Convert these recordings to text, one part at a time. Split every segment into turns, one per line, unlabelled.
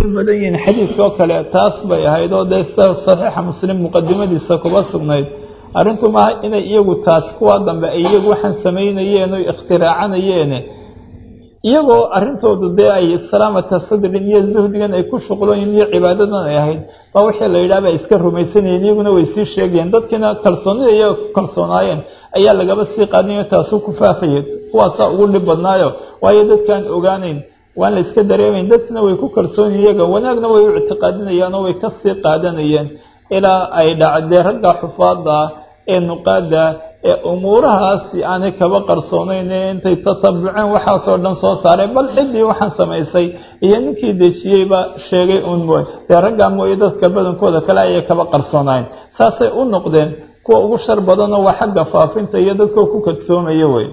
u badan yihiin xadiidkoo kale taas bay ahayd oo dee sida saxiixa muslim muqadimadiisa kuba sugnayd arrintu maaha inay iyagu taas kuwa dambe ay iyagu waxaan samaynayeen oy ikhtiraacanayeene iyagoo arrintoodu dee ay salaamata sadrin iyo zuhdigan ay ku shuqlooyin iyo cibaadadan ay ahayd baa wixii la yidhaha ba iska rumaysanayeen iyaguna way sii sheegayeen dadkiina kalsoonida iyaga ku kalsoonaayeen ayaa lagaba sii qaadinayo taasuu ku faafayay kuwaasaa ugu dhib badnaayo waayo dadkaan ogaanayn waan la iska dareemayn dadkina way ku kalsoonyiin iyaga wanaagna way u ictiqaadinayaan oo way ka sii qaadanayeen ilaa ay dhacdee ragga xufaada ah ee nuqaada ee umuurahaasi aanay kaba qarsoonayn ee intay tatabuceen waxaasoo dhan soo saareen bal ciddii waxaan samaysay iyo ninkii dejiyeyba sheegay uun mooy dee raggaa mooye dadka badankooda kale ayay kaba qarsoonaayeen saasay u noqdeen kuwa ugu shar badanoo waa xagga faafinta iyo dadkoo ku kadsoomaya wey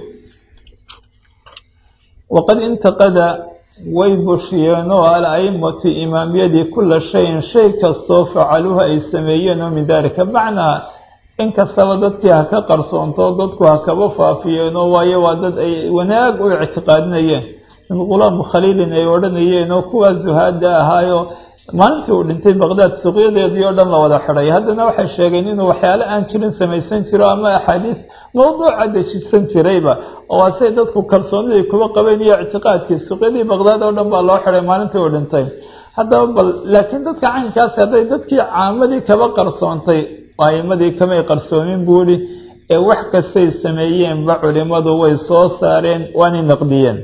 waqad intaqada way bushiyeen oo al-aimatu imaamyadii kula shayin shay kastoo facaluuha ay sameeyeen oo min daalika macnaa in kastaba dadkii ha ka qarsoonto dadku ha kaba faafiyeenoo waayo waa dad ay wanaag u ictiqaadinayeen min qulaamu khaliilin ay odhanayeen oo kuwaa zuhaada ahaayo maalintii uu dhintay baqdaad suuqyadeedii oo dhan la wada xidhay haddana waxay sheegeen inuu waxyaale aan jirin samaysan jiro ama axaadiis mawduuca dejisan jirayba oo asay dadku kalsooniday kuba qabeen iyo ictiqaadkii suuqyadii baqdaad oo dhan baa loo xidhay maalintii uu dhintay haddaba bal laakiin dadka caynkaasi hadday dadkii caamadii kaba qarsoontay aimadii kamay qarsoomin buuhi ee wax kastay sameeyeenba culimadu way soo saareen waanay naqdiyeen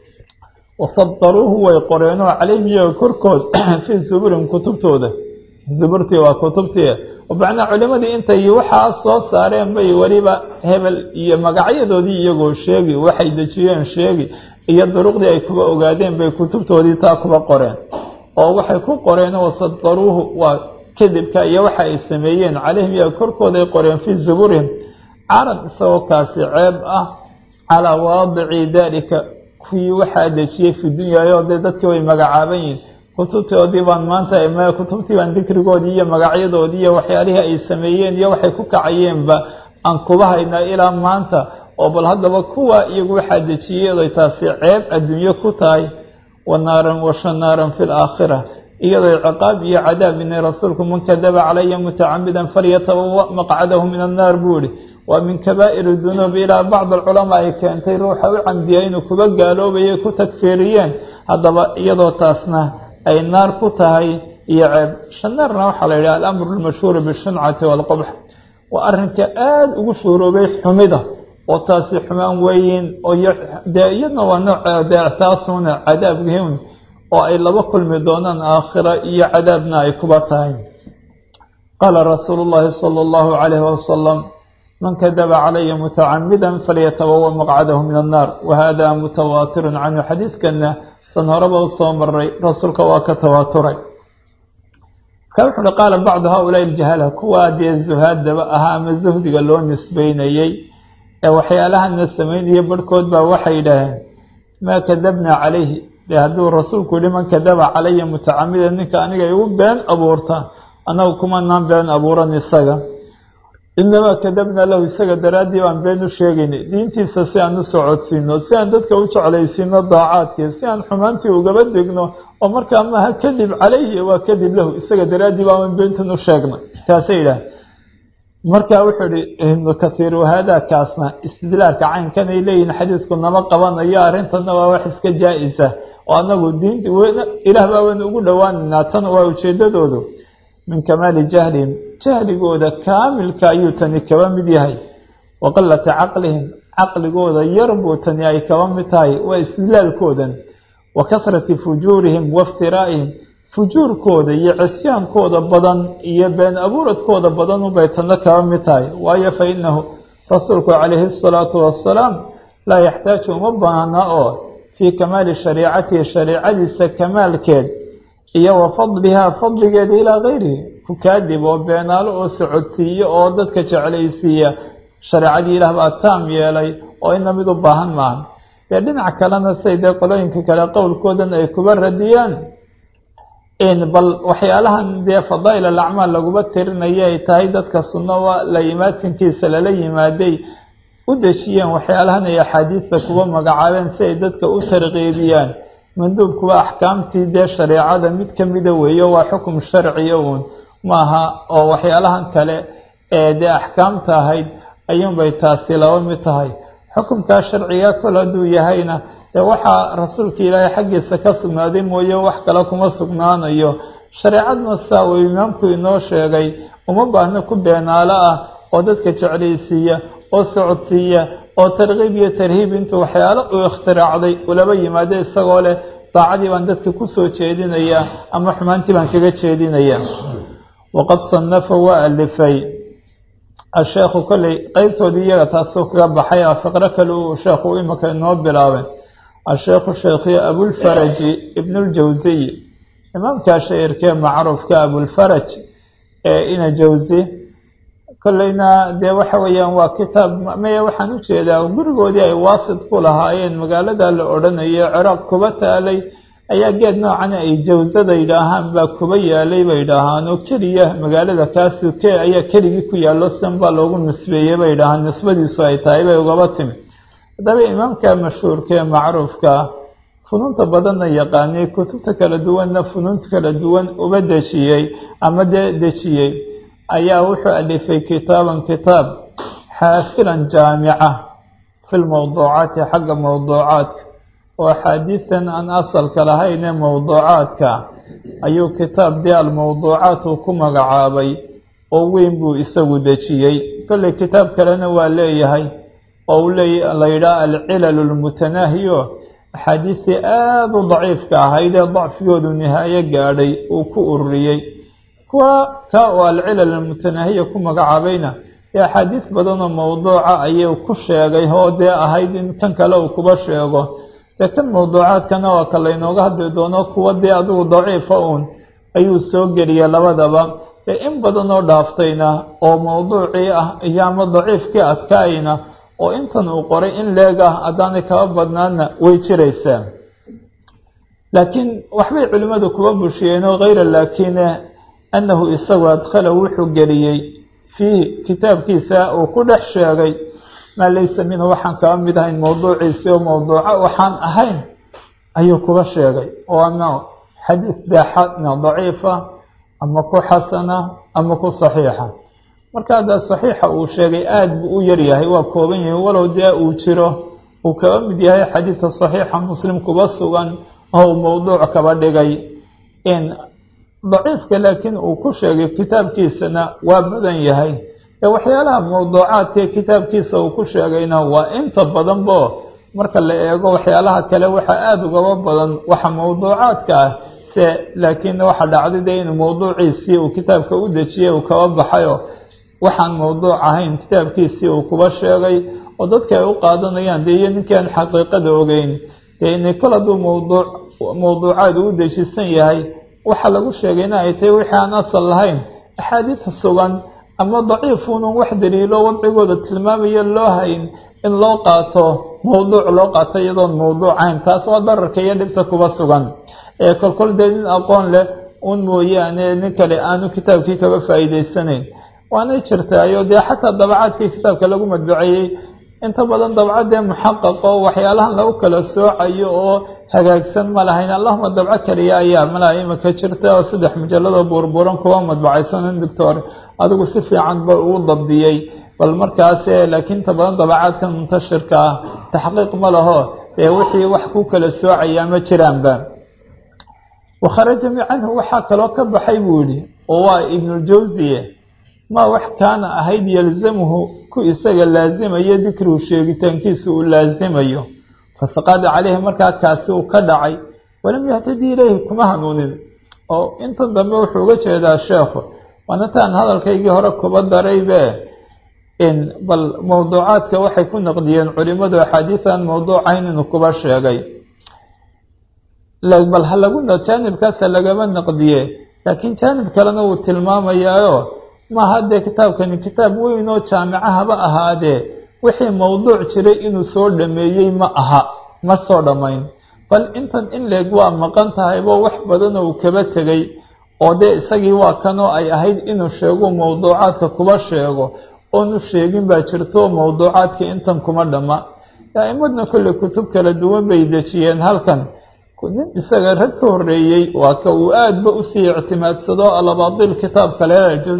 wasadaruuhu way qoreenoo calayhim iyaga korkood fii zuburin kutubtooda zuburtii waa kutubtii macnaa culimadii intay waxaa soo saareen bay weliba hebel iyo magacyadoodii iyagoo sheegi waxay dejiyeen sheegi iyo duruqdii ay kuba ogaadeen bay kutubtoodii taa kuba qoreen oo waxay ku qoreen wasadaruuhu waa kadibka iyo waxa ay sameeyeen calayhim iyaga korkooda ay qoreen fii zuburihim carad isagoo kaasi ceeb ah calaa waadici daalika kuwii waxaa dejiyey fi dunyaayo dee dadkii way magacaaban yihin kutubtoodii baan maanta kutubtii baan dikrigoodii iyo magacyadoodii iyo waxyaalihii ay sameeyeen iyo waxay ku kacayeenba aan kuba haynaa ilaa maanta oo bal haddaba kuwa iyagu waxaa dejiyey oday taasi ceeb adduunye ku tahay wa naaran wa shanaaran fi laakhira iyadoo ciqaab iyo cadaab inay rasuulku man kadaba calaya mutacamidan falyatabawa maqcadahu min annaar buu ihi waa min kabaa'ir dunuub ilaa bacd alculamaa ay keentay ruuxa u camdiya inuu kuba gaaloobayay ku tagfeeriyeen haddaba iyadoo taasna ay naar ku tahay iyo ceeb shanaarna waxaa la yidhaha alamru lmashhuuru bishuncati waalqubx waa arrinka aada ugu shuuroobay xumida oo taasi xumaan weyn oo dee iyadna waa nooc dee taasuna cadaabgiun oo ay laba kulmi doonaan aakhira iyo cadaabna ay kuba tahay qaala rasuulu llaahi sala allahu calayhi wasalam man kadaba calaya mutacamida falyatabawa maqcadahu min annaar wahada mutawaatirun canhu xadiidkana san horeba u soo maray rasuulka waa ka tawaaturay marka wuxu uhi qaala bacdu haulaai aljahala kuwaa dee zuhaadaba ahaa ama zuhdiga loo nisbeynayey ee waxyaalahana samaynaya barhkood baa waxay yidhaaheen maa kadabnaa calayhi dee hadduu rasuulku yihi man kadaba calaya mutacamida ninka aniga igu been abuurta annagu kumanaan been abuuran isaga inamaa kadabnaa lahu isaga daraaddii baan been u sheegaynay diintiisa si aan u socodsiino si aan dadka u jeclaysiino daacaadkii si aan xumaantii ugaba degno oo markaa maaha kadib calayhi waa kadib lahu isaga daraaddii baaban beentan u sheegnay taasay yidhaah marka wuxuu ihi ibnu kathiir wahaadaa kaasna istidlaarka caynkan ay leeyihin xadiidku nama qabanayo arrintana waa wax iska jaa-isa oo anagu diinta ilaah baa waynu ugu dhowaanaynaa tan waa ujeedadoodu min kamaali jahlihim jahligooda kaamilka ayuu tani kaba mid yahay wa qilati caqlihim caqligooda yar buu tani ay kaba mid tahay waa istidlaalkoodan wa kasrati fujuurihim waiftiraaihim fujuurkooda iyo cisyaankooda badan iyo been abuuradkooda badan unbay tana kaba mid tahay waayo fa inahu rasuulku calayhi asalaatu wassalaam laa yaxtaaju uma baahna oo fii kamaali shariicatihi shariicadiisa kamaalkeed iyo wa fadlihaa fadligeeda ilaa kayrihi ku kaadib oo beenaalo oo socodsiiyo oo dadka jeclaysiiya shareecadii ilaah baa taam yeelay oo ina mid u baahan maaha dee dhinac kalena say dee qolooyinka kale qowlkoodan ay kuba radiyaan bal waxyaalahan dee fadaa'il alacmaal laguba tirinaya ay tahay dadka sunnoa la imaatinkiisa lala yimaaday u dejiyeen waxyaalahan ay axaadiista kuba magacaabeen si ay dadka u tarqiibiyaan manduubkuwa axkaamtii dee shareecada mid ka mida weeyo waa xukum sharciya uun maaha oo waxyaalahan kale ee dee axkaamta ahayd ayuunbay taasi laba mid tahay xukumkaa sharciga kol hadduu yahayna dee waxaa rasuulka ilaahay xaggiisa ka sugnaaday mooye wax kale kuma sugnaanayo shareecadna saa uu imaamku inoo sheegay uma baahno ku beenaalo ah oo dadka jeclaysiiya oo socodsiiya oo tarkiib iyo tarhiib intuu waxyaalo uu ikhtiraacday ulaba yimaado isagoo leh daacadii baan dadka kusoo jeedinayaa ama xumaantii baan kaga jeedinayaa waqad sanafa waa alifay asheekhu kolley qeybtoodii iyaga taasuu kaga baxay a fiqro kale uu sheekhu imika inoo bilaabay asheekhu sheekhiyo abulfaraji ibnuljawsiy imaamkaa shairkee macruufka abulfaraj ee ina jawsi kolleyna dee waxa weeyaan waa kitaab maya waxaan u jeedaa gurigoodii ay waasid ku lahaayeen magaalada la odhanayo ciraaq kuba taalay ayaa geed noocana ay jawsada yidhaahaan baa kuba yaalay bay yidhaahaan oo keliya magaalada kaasuke ayaa keligii ku yaallo san baa loogu nisbeeyey bay yidhaahaan nisbadiisu ay tahay bay ugaba timi haddaba imaamka mashhuurka ee macruufka funuunta badanna yaqaanay kutubta kala duwanna funuunta kala duwan uba dejiyey ama dee dejiyey ayaa wuxuu alifay kitaaban kitaab xaafilan jaamica fi lmowduucaati xagga mowduucaadka oo axaadiidan aan asalka lahaynee mowduucaadka ayuu kitaab dee almowduucaat uu ku magacaabay oo weyn buu isagu dejiyey kolley kitaab kalena waa leeyahay oo uu leey la yidhaha alcilalu lmutanaahiyo axaadiistii aada u daciifka ahayd ee dacfigoodu nihaayo gaadhay uu ku ururiyey kuwa ka oo alcilal almutanaahiya ku magacaabayna ee axaadiis badanoo mowduuca ayuu ku sheegay oo dee ahayd in kan kale uu kuba sheego dee kan mowduucaadkana waa ka laynooga hadli doono kuwa dee adigu daciifa uun ayuu soo geliyay labadaba ee in badanoo dhaaftayna oo mowduucii ah iyo ama daciifkii adkaayna oo intan uu qoray in leeg ah haddaanay kaba badnaana way jiraysaa laakiin waxbay culimmadu kuba bushiyeenoo hayra laakine annahu isagu adkhala wuxuu geliyey fiihi kitaabkiisa uu ku dhex sheegay maa laysa minhu waxaan kaba mid ahayn mowduuciisi oo mowduuco waxaan ahayn ayuu kuba sheegay oo ama xadiis daaxana daciifa ama ku xasana ama ku saxiixa marka haddaa saxiixa uu sheegay aada buu u yaryahay waa kooban yahay walow dee uu jiro uu kaba mid yahay xadiidka saxiixa muslim kuba sugan oo uu mowduuc kaba dhigay in daciifka laakiin uu ku sheegay kitaabkiisana waa badan yahay ee waxyaalaha mowduucaadkaee kitaabkiisa uu ku sheegayna waa inta badanbo marka la eego waxyaalaha kale waxaa aada ugaba badan waxa mowduucaadka ah se laakiin waxa dhacday dee inuu mowduuciisii uu kitaabka u dejiyey uu kaba baxayo waxaan mowduuc ahayn kitaabkiisii uu kuba sheegay oo dadka ay u qaadanayaan dee iyo ninkii aan xaqiiqada ogeyn dee inay kol hadduu mowduuc mowduucaad uu dejisan yahay waxa lagu sheegayna ay tahay wixii aan asal lahayn axaadiid sugan ama daciifuunun wax daliilo wadcigooda tilmaamaya loo hayn in loo qaato mowduuc loo qaato iyadoon mowduucayn taas waa dararka iyo dhibta kuba sugan ee kolkol dee nin aqoon leh un mooyaane nin kale aanu kitaabkii kaba faa'iidaysanayn waanay jirtaayo dee xataa dabacaadkii kitaabka lagu madbaceeyey inta badan dabcadee muxaqaqo waxyaalahan lagu kala soocayo oo hagaagsan ma lahayn allahuma dabco kaliya ayaa malaha imika jirta oo saddex mujalladoo buurbuuran kuwa madbacaysanin doctor adigu si fiican ba uu dabdiyey bal markaas laakiin inta badan dabacaadkan muntashirka ah taxqiiq ma laho dee wixii wax ku kala soocayaa ma jiraanba wakharaja canhu waxaa kaloo ka baxay buu yihi oo waa ibnuljawsiye maa wax kaana ahayd yalzamuhu ku isaga laasimayo dikruhu sheegitaankiisa uu laasimayo fasaqada caleyhi markaa kaasi uu ka dhacay walam yahtadi ilayhi kuma hanuunin oo intan dambe wuxuu uga jeedaa sheekhu waanataan hadalkaygii hore kuba daraybe in bal mowduucaadka waxay ku naqdiyeen culimadu axaadiisan mowduucayn inuu kuba sheegay bal ha lagu jaanibkaasa lagama naqdiye laakiin jaanib kalena wuu tilmaamayaayo maaha dee kitaabkani kitaab weyn oo jaamica haba ahaadee wixii mowduuc jiray inuu soo dhameeyey ma aha ma soo dhammayn bal intan in leeg waa maqan tahaybo wax badanoo uu kaba tegay oo dee isagii waa kanoo ay ahayd inuu sheego mowduucaadka kuba sheego oonu sheegin baa jirto mowduucaadka intan kuma dhamma aa'imadna kolley kutub kala duwan bay dejiyeen halkan nin isaga rag ka horeeyey waa ka uu aadba usii ictimaadsado alabaadil kitaabka le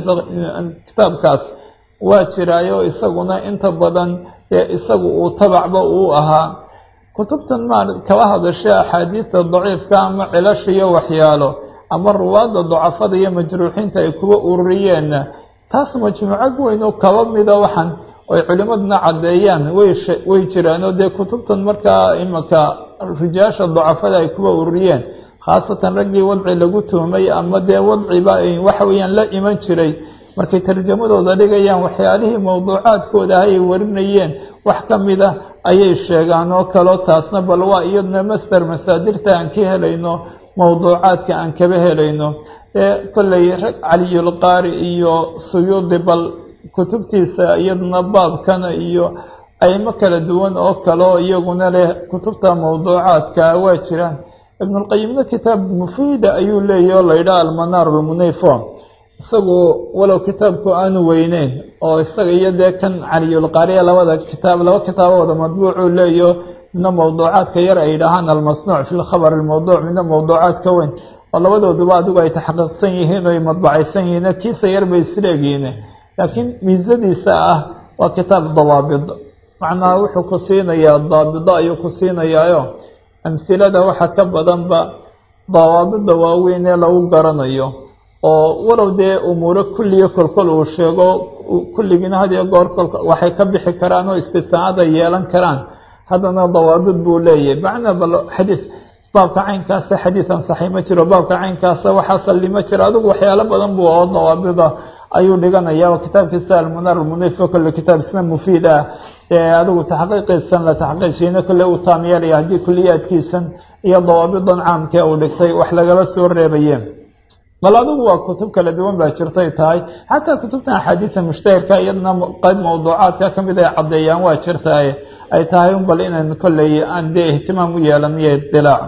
kitaabkaas waa jiraayo isaguna inta badan dee isagu uu tabacba uu ahaa kutubtan maa kala hadasha axaadiidta daciifka ama cilasha iyo waxyaalo ama ruwaadda dacafada iyo majruuxiinta ay kuwa ururiyeenna taas majmuuco weyn oo kaba mida waxaan ay culimaduna caddeeyaan way jiraanoo dee kutubtan markaa imanka rijaasha dacafada ay kuwa ururiyeen khaasatan raggii wadci lagu tuhmay ama dee wadciba waxa weeyaan la iman jiray markay tarjamadooda dhigayaan waxyaalihii mowduucaadkooda ayay warinayeen wax ka mida ayay sheegaan oo kaleo taasna bal waa iyaduna master masaadirta aan ka helayno mowduucaadka aan kaba helayno ee kolley rag caliyulqaari iyo suyuudi bal kutubtiisa iyaduna baabkana iyo aymo kala duwan oo kaleo iyaguna leh kutubta mowduucaadka waa jiraan ibnulqayimna kitaab mufiida ayuu leeyahy oo laydhaha almanaar lmunayfo isagu walow kitaabku aanu weyneyn oo isaga iyo dee kan caliyulqaariya labada kitaab laba kitaabooda madbuucuu leeyaho midna mowduucaadka yar ay dhahaan almasnuuc fi lkhabar almawduuc midna mowduucaadka weyn oo labadooduba adigu ay taxqiiqsan yihiin o ay madbacaysan yihiin kiisa yar bay isleegihiin laakiin miisadiisa ah waa kitaab dawaabid macnaha wuxuu ku siinayaa daabido ayuu ku siinayaayo amhilada waxa ka badanba dawaabida waaweyn ee lagu garanayo oo walow dee umuuro kulliyo kolkol uu sheego kulligiina had iyo goor kol waxay ka bixi karaan oo istisnaad ay yeelan karaan haddana dawaabid buu leeyahay macnaa bal xadiis baabka caynkaasa xadiisan saxi ma jiro baabka caynkaasa waxaa salli ma jiro adigu waxyaalo badan buu oo dawaabida ayuu dhiganaya oo kitaabkiisa almunaar almunif o kolle kitaab isna mufiid ah ee adigu taxqiiqiisan la taxqiijiina kolle uu taamyeelaya haddii kuliyaadkiisan iyo dawaabidan caamkee uu dhigtay wax lagala soo reebaye bal adigu waa kutub kala duwan baa jirtay tahay xataa kutubtan axaadiida mushtahirka iyadna qayb mawduucaadka ka mid ay caddeeyaan waa jirtaay ay tahay un bal inaynu kolley aan dee ihtimaam u yeelaniyo idilaac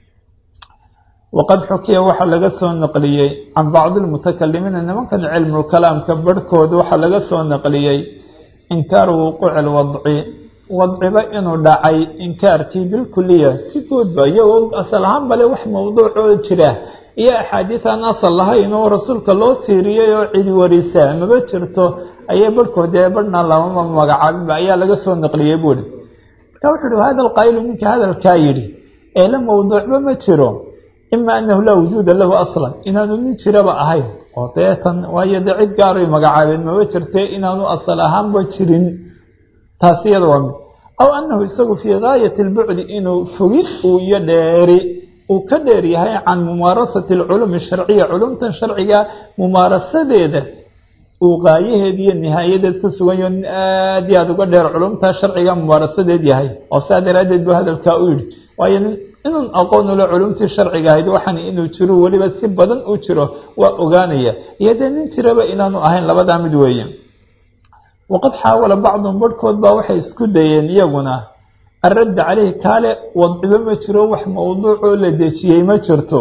waqad xukiya waxaa laga soo naqliyey can bacdi lmutakalimiina nimankan cilmulkalaamka barhkood waxaa laga soo naqliyey inkaaru wuquuci lwadci wadciba inuu dhacay inkaarkii bilkuliya si guudba iyagoo asal ahaan bale wax mawduucoo jira iyo axaadiid aan asal lahayn oo rasuulka loo tiiriyey oo cidi warisa maba jirto ayay barhkood ee barhna lamama magacaabinba ayaa laga soo naqliyey buuhi marka wuxuu uhi hada alqaa'ilu ninka hadalkaa yidhi ee la mawduucba ma jiro ima anahu laa wujuuda lahu aslan inaanu nin jiraba ahayn oo deetan waayo dee cid gaaray magacaabeen maba jirtee inaanu asal ahaanba jirin taas iyada waa mid aw anahu isagu fii gaayati lbucdi inuu fogid uu iyo dheeri uu ka dheer yahay can mumaarasati alculumi sharciya culumtan sharciga mumaarasadeeda uu qaayaheed iyo nihaayadeed ku suganyaho nin aad iyo aada uga dheer culumta sharciga mumaarasadeed yahay oo saa daraaddeed buu hadalkaa u yidhi waayo inuun aqoon ule culumtii sharciga ahayd waxaan inuu jiro weliba si badan u jiro waa ogaanaya iyo dee nin jiraba inaanu ahayn labadaa mid weeye waqad xaawala bacduhum barhkood baa waxay isku dayeen iyaguna alradda caleyhi kaale wadcibo ma jiro wax mawduucoo la dejiyey ma jirto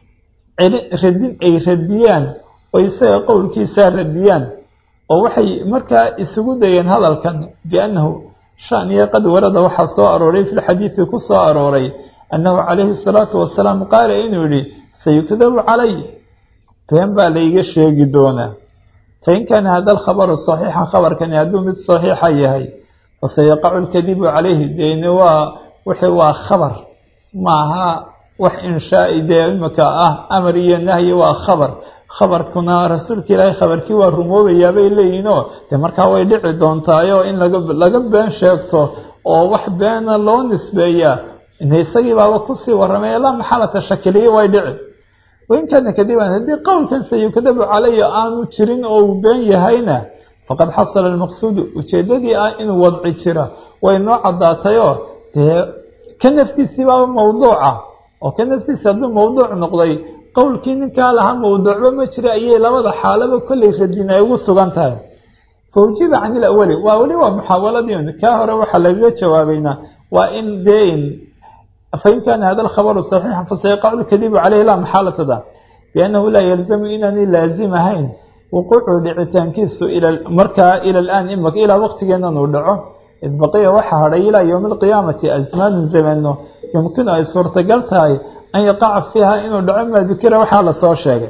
radin ay radiyaan oo isaga qowlkiisaa radiyaan oo waxay markaa isugu dayeen hadalkan biannahu shaniya qad warada waxaa soo arooray fi lxadiidi ku soo arooray annahu calayhi salaatu wasalaam qaala inuu yihi sayukdabu calay been baa layga sheegi doonaa fain kaana hada alkhabaru saxiixa khabarkani hadduu mid saxiixa yahay fasayaqacu lkadibu calayhi deeni waa wixii waa khabar maaha wax inshaai dee imika ah amar iyo nahyi waa khabar khabarkuna rasuulka ilaahay khabarkii waa rumoobayaa bay leeyihinoo dee markaa way dhici doontaayo in laga been sheegto oo wax beena loo nisbeeyaa isagii baaba kusii warramay laa maxalata shakiliya way dhici wain kaana kadiban haddii qowlkan sayukadabu calaya aanu jirin oo uu been yahayna faqad xasala almaqsuudu ujeeddadii ah inuu wadci jira way noo caddaatayoo dee ka naftiisii baaba mawduuca oo ka naftiisi hadduu mawduuc noqday qowlkii ninkaa lahaa mawduucba ma jira ayay labada xaalaba kollay radin ay ugu sugan tahay fawjiba can ilawali waa weli waa muxaawaladii kaa hore waxaa lagaga jawaabaynaa waa in dee fain kaana hada alkhabaru saxiixa fasayaqacu lkadibu caleyhi laa maxaalatada biannahu laa yalzamu inaanay laazim ahayn wuquucu dhicitaankiisu markaa ila alaan imaka ilaa waqtigeenan uu dhaco id baqiya waxaa hadhay ilaa yowmi alqiyaamati asmaanu zamano yumkinu ay suurtagal tahay an yaqaca fiiha inuu dhaco maa dukira waxaa lasoo sheegay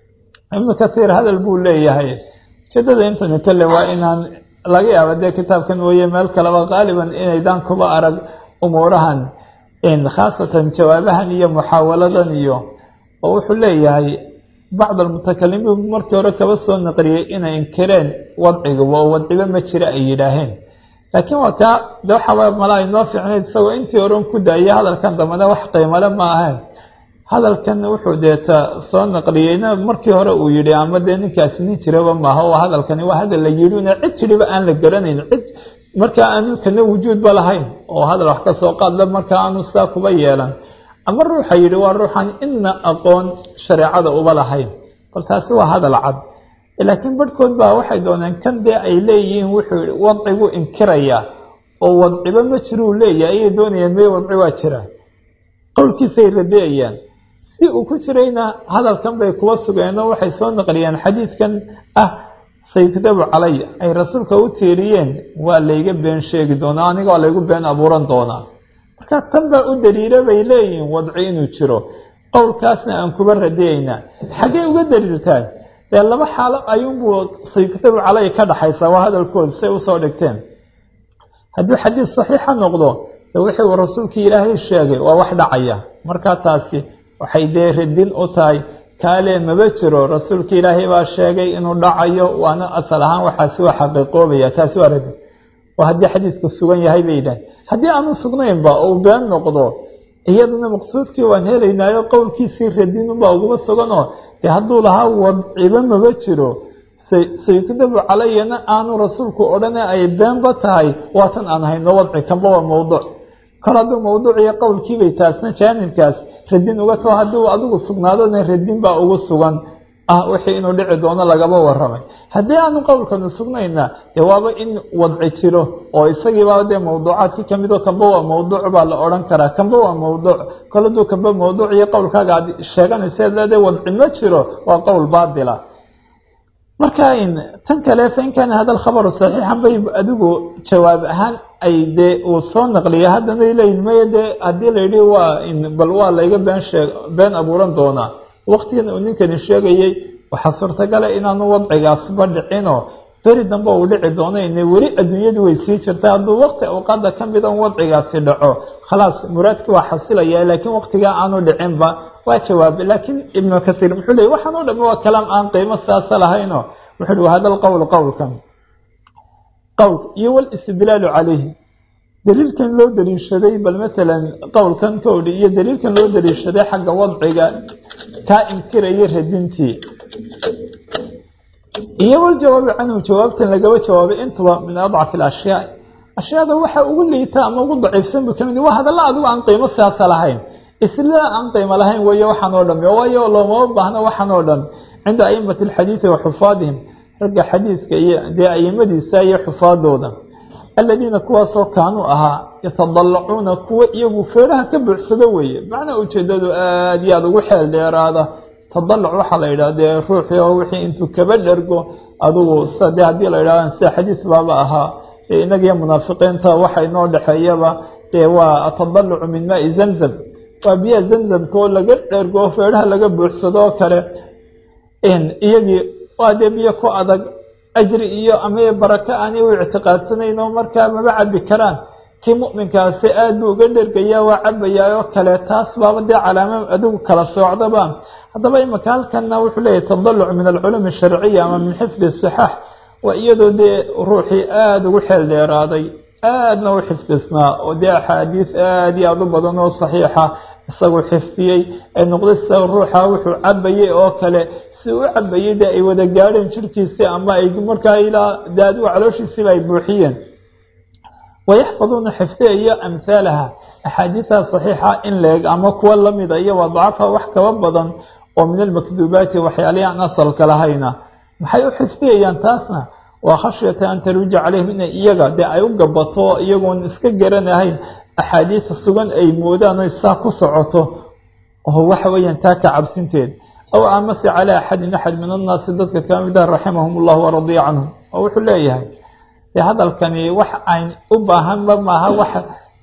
ibnu kathiir hadal buu leeyahay ujeedada intani kale waa inaan laga yaaba dee kitaabkan mooye meel kaleba qaaliban inaydaan kuba arag umuurahan khaasatan jawaabahan iyo muxaawaladan iyo oo wuxuu leeyahay bacd almutakalimiin markii hore kaba soo naqliyey inay inkireen wadciguba oo wadciba ma jira ay yidhaaheen laakiin waa kaa de waxaaba mala ay noo fiicnayd isagoo intii horen ku daayay hadalkan dambana wax qiimale ma ahayn hadalkan wuxuu deeta soo naqliyeyna markii hore uu yidhi ama dee ninkaasi nin jiraba maaha oo hadalkani waa hadal la yidhina cid jiriba aan la garanayn cid markaa aanu kana wujuudba lahayn oo hadal wax ka soo qaadla markaa aanu saa kuba yeelan ama ruuxa yidhi waa ruuxan ina aqoon shareecada uba lahayn bal taasi waa hadal cad laakiin barhkood baa waxay dooneen kan dee ay leeyihiin wuxuu wadcigu inkiraya oo wadciba ma jiruu leeyahay ayay doonayeen mee wadci waa jira qowlkiisay radeeyaan si uu ku jirayna hadalkan bay kuwa sugeen oo waxay soo naqliyeen xadiidkan ah sayukdabu calay ay rasuulka u tiiriyeen waa layga been sheegi doonaa aniga waa laygu been abuuran doonaa marka tan baa u daliila bay leeyihiin wadci inuu jiro qowlkaasna aan kuba radeeynaa xaggey uga daliiltaan dee laba xaalo ayuunbuu sayukdabu calay ka dhaxaysaa waa hadalkooda say usoo dhigteen hadduu xadiis saxiixa noqdo de wixii uu rasuulkii ilaahay sheegay waa wax dhacaya markaa taasi waxay dee radin u tahay kaale maba jiro rasuulka ilaahay baa sheegay inuu dhacayo waana asal ahaan waxaasi waa xaqiiqoobaya taasi waa radin oo haddii xadiidku sugan yahay bay yidhahen haddii aanu sugnaynba uu been noqdo iyaduna maqsuudkii waan helaynaayo qowlkiisii radinunbaa uguma suganoo dee hadduu lahaa wadciba maba jiro sayukdabu calayana aanu rasuulku odhane ay beenba tahay waatan aan hayno wadci kanba waa mowduuc kol hadduu mawduuciyo qowlkiibay taasna jaanibkaas radin uga tao haddii uu adigu sugnaadona radin baa ugu sugan ah wixii inuu dhici doono lagaba waramay haddii aanu qowlkanu sugnayna dee waaba in wadci jiro oo isagiiba dee mawduucaadkii kamid oo kanba waa mawduuc baa la odhan karaa kanba waa mawduuc kol hadduu kanba mawduuc iyo qowlkaaga aad sheeganayseed leedahay wadci ma jiro waa qowl baatila marka tan kale fain kaana hada alkhabaru saxiixan bay adigu jawaab ahaan ay dee uu soo naqliya haddana leeyihin maya dee haddii la yidhi waa bal waa layga been sheeg been abuuran doonaa waqtigan uu ninkani sheegayey waxaa suurtagala inaanu wadcigaasba dhicinoo beri dambe uu dhici doono ina weli adduunyadu way sii jirta hadduu waqti awqaada ka mida un wadcigaasi dhaco khalaas muraadkii waa xasilaya laakiin waqtigaa aanu dhicinba waa jawaab laakiin ibnu kathiir muxuu leeyay waxaan o dhami waa kalaam aan qiimo saasa lahayno wuxuu uhi wahada alqowl qowlkan qowl iyo walistidlaalu calayhi daliilkan loo daliishaday bal matalan qowlkan kowdhi iyo daliilkan loo daliishaday xagga wadciga kaa inkiraya radintii iyo waljawaabi canhu jawaabtan lagaba jawaabay intuba min adcafi alashyaa ashyaada waxa ugu liita ama ugu daciifsan buu kamid waa hadalla adigu aan qiimo siyaasa lahayn isla aan qiimo lahayn weeye waxaan oo dham waayo loomama baahno waxaan oo dhan cinda aimati alxadiidi wa xufaadihim ragga xadiidka iyo dee aimadiisa iyo xufaadooda aladiina kuwaasoo kaanuu ahaa yatadallacuuna kuwa iyagu feeraha ka buuxsado weeye macnaa ujeedadu aada iyo aada ugu xeel dheeraada tadaluc waxaa la yidhaha dee ruuxii oo wixii intuu kaba dhergo adugu sida dee haddii la yidhahda sida xadiis baaba ahaa dee inagiyo munaafiqiinta waxa inoo dhexeeyaba dee waa atadalucu min maai zamzam waa biyaha zamzamka oo laga dhergo oo feeraha laga buuxsado oo kale iyagii waa dee biyo ku adag ajri iyo ama barako aanay u ictiqaadsanayn oo markaa maba cabi karaan kii mu'minkaasi aad buu uga dhergayaa waa cabayaa oo kale taas baaba dee calaamo adigu kala soocdaba haddaba imika halkanna wuxuu leeyahy tadaluc min alculuumi asharciya ama min xifdi sixaax waa iyadoo dee ruuxii aada ugu xeel dheeraaday aadna u xifdisnaa oo dee axaadiis aada iyo aada u badan oo saxiixa isagu xifdiyey ay noqday sida ruuxa wuxuu cabayey oo kale si u cabayey dee ay wada gaadheen jirkiisii ama ay markaa ilaa dee adigu calooshiisiiba ay buuxiyeen wayaxfaduuna xifdiyayo amhaalaha axaadiiha saxiixa in leeg ama kuwa lamida iyo wadcafa wax kaba badan oo min almakduubaati waxyaalihi aan asalka lahayna maxay u xifdiyayaan taasna waa khashyata an taruuja calayhim inay iyaga dee ay u gabato iyagoon iska garanahayn axaadiida sugan ay moodaan oy saa ku socoto oo waxa weeyaan taa ka cabsinteed aw amase calaa axadin axad min annaasi dadka ka mid ah raximahum ullah waradiya canhum oo wuxuu leeyahay dee hadalkani wax ayn u baahanba maaha wax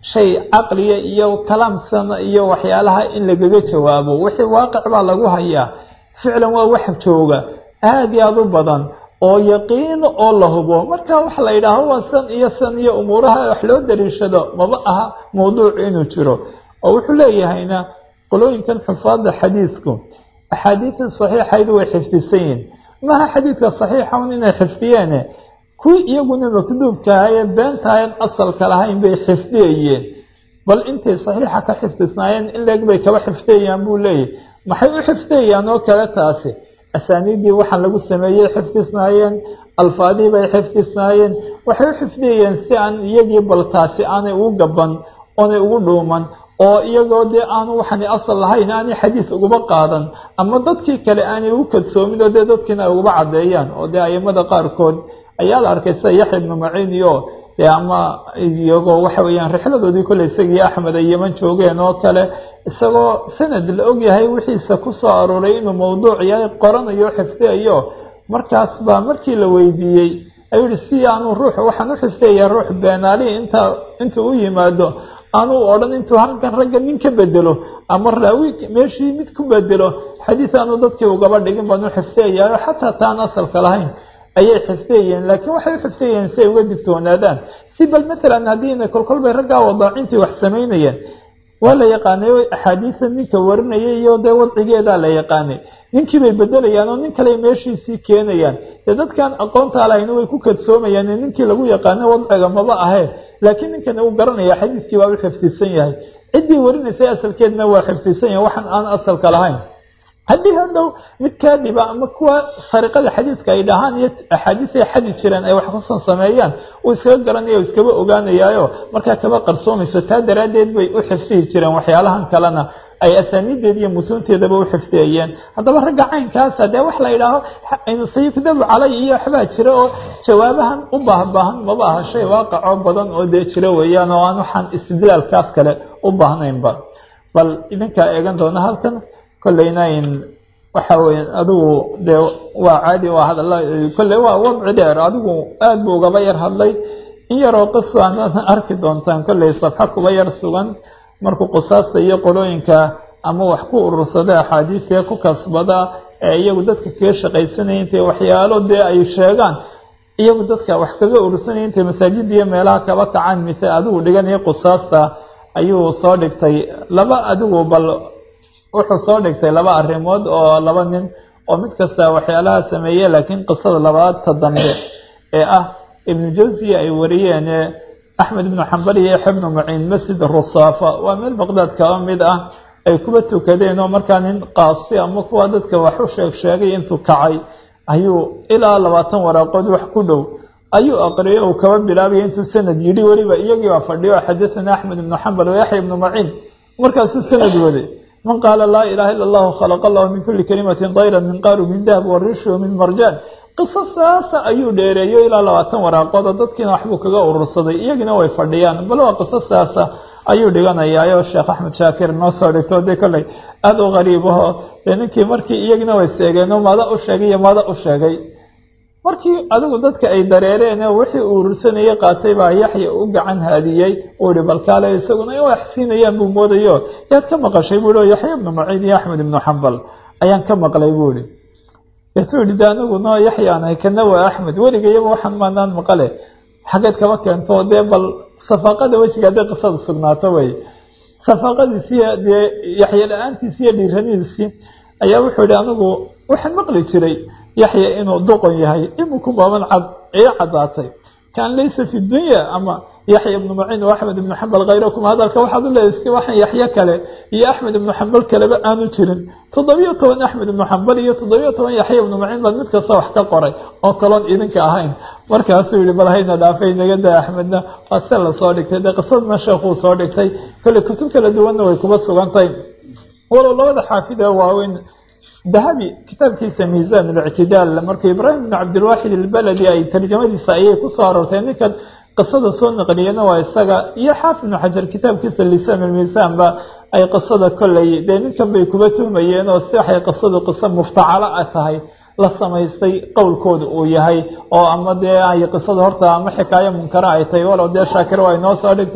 shay caqliya iyo kalaamsana iyo waxyaalaha in lagaga jawaabo wixii waaqic baa lagu hayaa ficlan waa wax jooga aada iyo aada u badan oo yaqiino oo la hubo marka waxa la yidhaaho waa san iyo san iyo umuuraha wax loo dariishado maba aha mawduuc inuu jiro oo wuxuu leeyahayna qolooyinkan xufaada xadiidku axaadiida saxiixaydu way xifdisan yihin maha xadiidka saxiixa un inay xifdiyeene kuwii iyaguna makduubkahaye beentahayn asalka lahayn bay xifdiyayeen bal intay saxiixa ka xifdisnaayeen in leeg bay kaba xifdiyayaan buu leeyahy maxay u xifdiyayaan oo kale taasi asaaniiddii waxaan lagu sameeyey xifdisnaayeen alfaadii bay xifdisnaayeen waxay u xifdiyayeen si aan iyagii bal taasi aanay ugu gaban oonay ugu dhuuman oo iyagoo dee aanu waxani asal lahayn aanay xadiis uguba qaadan ama dadkii kale aanay ugu kadsoomin oo dee dadkiina ay uguba caddeeyaan oo dee aimada qaarkood ayaa la arkay sida yaxya ibnu maciin iyo dee ama iyagoo waxa weeyaan rixladoodii kolley isagii axmed ay yeman joogeen oo kale isagoo sanad la ogyahay wixiisa ku soo arooray inuu mawduuc yahay qoranayo xifdiyayo markaas baa markii la weydiiyey ayuu yihi si aanu ruux waxaan u xifdiyayaa ruux beenaali inta intuu u yimaado aanu odhan intuu halkan ragga nin ka bedelo ama raawi meeshii mid ku bedelo xadiid aanu dadkii ugaba dhigin baan u xifdiyayaa xataa taan asalka lahayn ayay xifdiyayeen laakiin waxay u xifdiyayeen si ay uga digtoonaadaan si bal matalan haddiina kolkolbay raggaa wadaacintii wax samaynayeen waa la yaqaanay axaadiida ninka warinayay iyo dee wadcigeedaa la yaqaanay ninkii bay bedelayaan oo nin kale meeshiisii keenayaan dee dadkan aqoontaa lahayna way ku kadsoomayaan ninkii lagu yaqaano wadciga maba ahee laakiin ninkana uu garanaya xadiidkii waa u xifdisan yahay ciddii warinaysay asalkeedna waa xifdisan yahay waxaan aan asalka lahayn haddii hadhow mid kaadiba ama kuwa sariqada xadiidka ay dhahaan iyo axaadiis ay xadi jireen ay wax kusan sameeyaan uu iskaga garanaya o iskaba ogaanayaayo markaa kaba qarsoomayso taa daraaddeed bay u xifdihi jireen waxyaalahan kalena ay asaaniideed iyo mutuunteedaba u xifdiyayeen haddaba ragga caynkaasa dee wax la yidhaaho sayukdabu calay iyo waxbaa jira oo jawaabahan u baahbaahan maba aha shay waaqicoo badan oo dee jira weeyaan oo aan waxaan istidlaalkaas kale u baahnaynba bal idinkaa eegan doona halkan kolleyna in waxa weye adigu dee waa caadi waa hadala kolley waa wadci dheer adigu aada buu ugaba yar hadlay in yaroo qisaan arki doontaan kolley sabxa kuba yar sugan markuu qisaasta iyo qolooyinka ama wax ku urursada axaadiidee ku kasbada ee iyagu dadka kaga shaqaysanaya intay waxyaalo dee ay sheegaan iyagu dadka wax kaga urursanaya intay masaajida iyo meelaha kaba kacaan mise adigu dhiganaya qisaasta ayuu soo dhigtay laba adigu bal wuxuu soo dhigtay laba arrimood oo laba nin oo mid kasta waxyaalaha sameeye laakiin qisada labaadta dambe ee ah ibnu jawsiya ay wariyeen axmed ibnu xambal iyo yaxya ibnu maciin masjid rusaafa waa meel baqdaad kaba mid ah ay kuba tukadeen oo markaa nin qaasi ama kuwa dadka wax u sheeg sheegay intuu kacay ayuu ilaa labaatan waraaqood wax ku dhow ayuu aqriyay uu kaba bilaabaya intuu sanad yidhi weliba iyagii baa fadhiyo xadathana axmed ibnu xambal wa yaxya ibnu maciin markaasuu sanad waday man qaala laa ilaha ila allahu khalaqa allahu min kuli kalimatin dayra min qaaru min dahab warishu min marjaan qiso saasa ayuu dheereeyo ilaa labaatan waraaqood oo dadkiina waxbuu kaga urursaday iyagina way fadhiyaan bal waa qiso saasa ayuu dhiganayaayo sheekh axmed shaakir noo soo dhigto dee kolley aada u qariib aho dee ninkii markii iyagina way seegeenoo maada u sheegay iyo maada u sheegay markii adigu dadka ay dareereen wixii uu urursanayay qaatay baa yaxya u gacan haadiyey uu yihi balkaale isaguna in wax siinayaan buu moodayo yaad ka maqashay buu i yaxya ibnu maciin iyo axmed ibnu xambal ayaan ka maqlay buu ihi deetuu yihi de anigu no yaxyaanahay kana waa axmed weligayaba waxaan maanaan maqale xaggeed kaba keento dee bal safaaqada wejiga hadday qisada sugnaato wey safaaqadiisiiyo dee yaxya la-aantiisi iyo dhiiranidiisii ayaa wuxuu yihi anigu waxaan maqli jiray yaxya inuu doqon yahay iminku baaban cad ee caddaatay kaan laysa fi dunya ama yaxya ibnu maciin o axmed ibnu xambal khayrakum hadalka waxaad u leedahay si waxaan yaxyo kale iyo axmed ibnu xambal kaleba aanu jirin toddobiyo toban axmed ibnu xambal iyo toddobiyo toban yaxya ibnu maciin baad mid kasta wax ka qoray oo kaloon idinka ahayn markaasuu yihi bal hayna dhaafay naga daa axmedna waa se la soo dhigtay dee qisadna sheekuu soo dhigtay kolley kutub kala duwanna way kuba sugantay walow labada xaafid ee waaweyn dahabi kitaabkiisa miisaan اlictidaal marka ibraahim bn cabdilwaaxid ilbaladi ay tarjamadiisa ayay kusoo aroortay ninkan qisada soo naqliyana waa isaga iyo xaafid ibnu xajar kitaabkiisa lisaan lmiisaanba ay qisada kolley dee ninkan bay kuba tuhmayeen oo si waxay qisadu qiso muftacalo a tahay la samaystay qowlkooda uu yahay oo ama dee ay qisada horta ama xikaayo munkara ay tahay walow dee shaakir waa inoo soo dhigtay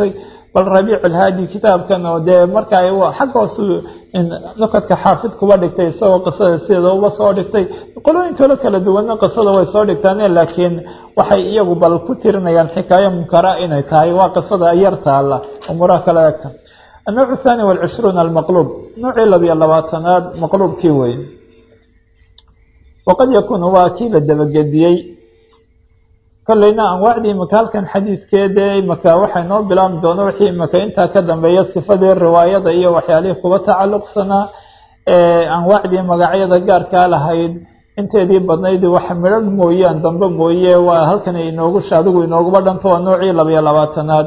bal rabiic alhaadi kitaabkan oo dee markaa xagga hoos nukadka xaafid kuba dhigtay isagoo qisada sideeda uba soo dhigtay qolooyin kalo kala duwanna qisada way soo dhigtaane laakiin waxay iyagu bal ku tirinayaan xikaayo munkara inay tahay waa qisada yar taalla umuuraha kala egta النوع الثاني والعشhرون المqلوب نوعii labiyo labaatanaad maqluubkii wey وqad yakun waa kii la dabagediyey kolleyna anwaacdii imaka halkan xadiidkeede imaka waxay noo bilaabmi doona wixii imaka intaa ka dambeeya sifadii riwaayada iyo waxyaalihii kuba tacalluqsanaa anwaacdii magacyada gaarkaa lahayd inteedii badnayd wax midhan mooyaan dambe mooye waa halkan inoogu adigu inooguba dhanto waa noocii labiyo labaatanaad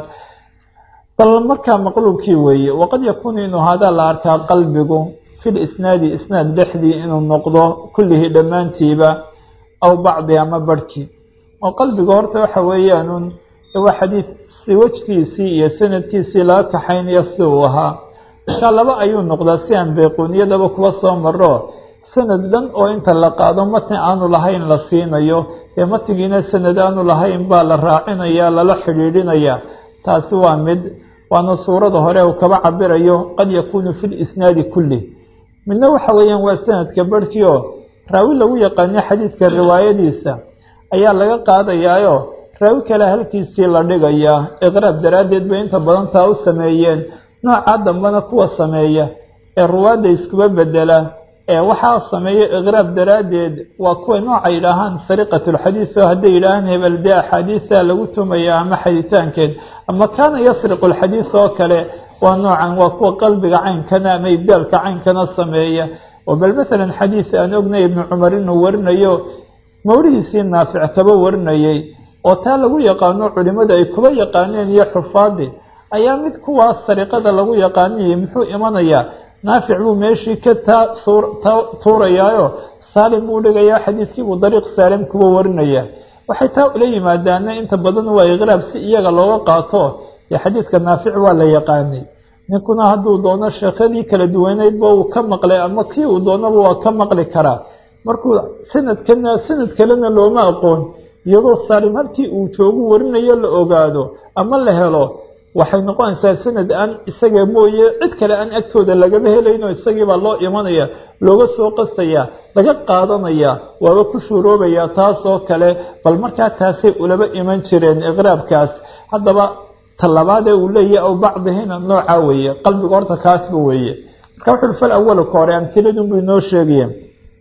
bal markaa maqluubkii weeye waqad yakuunu inuu hadaa la arkaa qalbigu fil isnaadi isnaad dhexdii inuu noqdo kullihii dhammaantiiba aw bacdi ama barhkii oo qalbiga horta waxa weeyaanun waa xadiid si wejkiisii iyo sanadkiisii laga kaxaynayo si uu ahaa markaa laba ayuu noqdaa si aan bayquuniyadaba kuwa soo maro sanad dhan oo inta la qaado matni aanu lahayn la siinayo ee matnigiina sanad aanu lahayn baa la raacinaya lala xidhiidhinaya taasi waa mid waana suurada hore uu kaba cabirayo qad yakuunu fi lisnaadi kulli midna waxa weeyaan waa sanadka barhkii oo raawi lagu yaqaano xadiidka riwaayadiisa ayaa laga qaadayaayo raawi kale halkiisii la dhigayaa iqraab daraaddeed bay inta badan taa u sameeyeen noocaa dambena kuwa sameeya ee ruwaadda iskuba bedela ee waxaa sameeya iqraab daraaddeed waa kuwa nooca yidhaahaan sariqatulxadiid oo hadday yidhaahaan hebel dee axaadiida lagu tumaya ama xaditaankeed ama kaana yasriqu alxadiid oo kale waa noocan waa kuwa qalbiga caynkana ama ibdaalka caynkana sameeya oo bal matalan xadiid aan ognay ibnu cumar inuu warinayo mawrihiisii naafic kaba warinayay oo taa lagu yaqaano culimada ay kuba yaqaaneen iyo xufaadi ayaa mid kuwaas sariqada lagu yaqaanayay muxuu imanayaa naafic buu meeshii ka taa tuurayaayo saalim buu dhigayaa xadiidkiibuu dariiq saalim kuba warinaya waxay taa ula yimaadaana inta badan waa iqraab si iyaga looga qaato ee xadiidka naafic waa la yaqaanay ninkuna hadduu doono sheekhadii kala duwaneydba uu ka maqlay ama kii uu doonaba waa ka maqli karaa markuu sanadkana sanad kalena looma aqoon iyadoo saalim halkii uu joogu warinayo la ogaado ama la helo waxay noqonaysaa sanad aan isaga mooye cid kale aan agtooda lagaba helayno isagiibaa loo imanaya looga soo qastaya laga qaadanaya waaba ku shuuroobaya taasoo kale bal markaa taasay ulaba iman jireen iqraabkaas haddaba talabaadee uu leeyahy aw bacdihina nooca weeye qalbiga horta kaasba weeye marka wuxuui fal awalu ka hore amtiladunbu inoo sheegayeen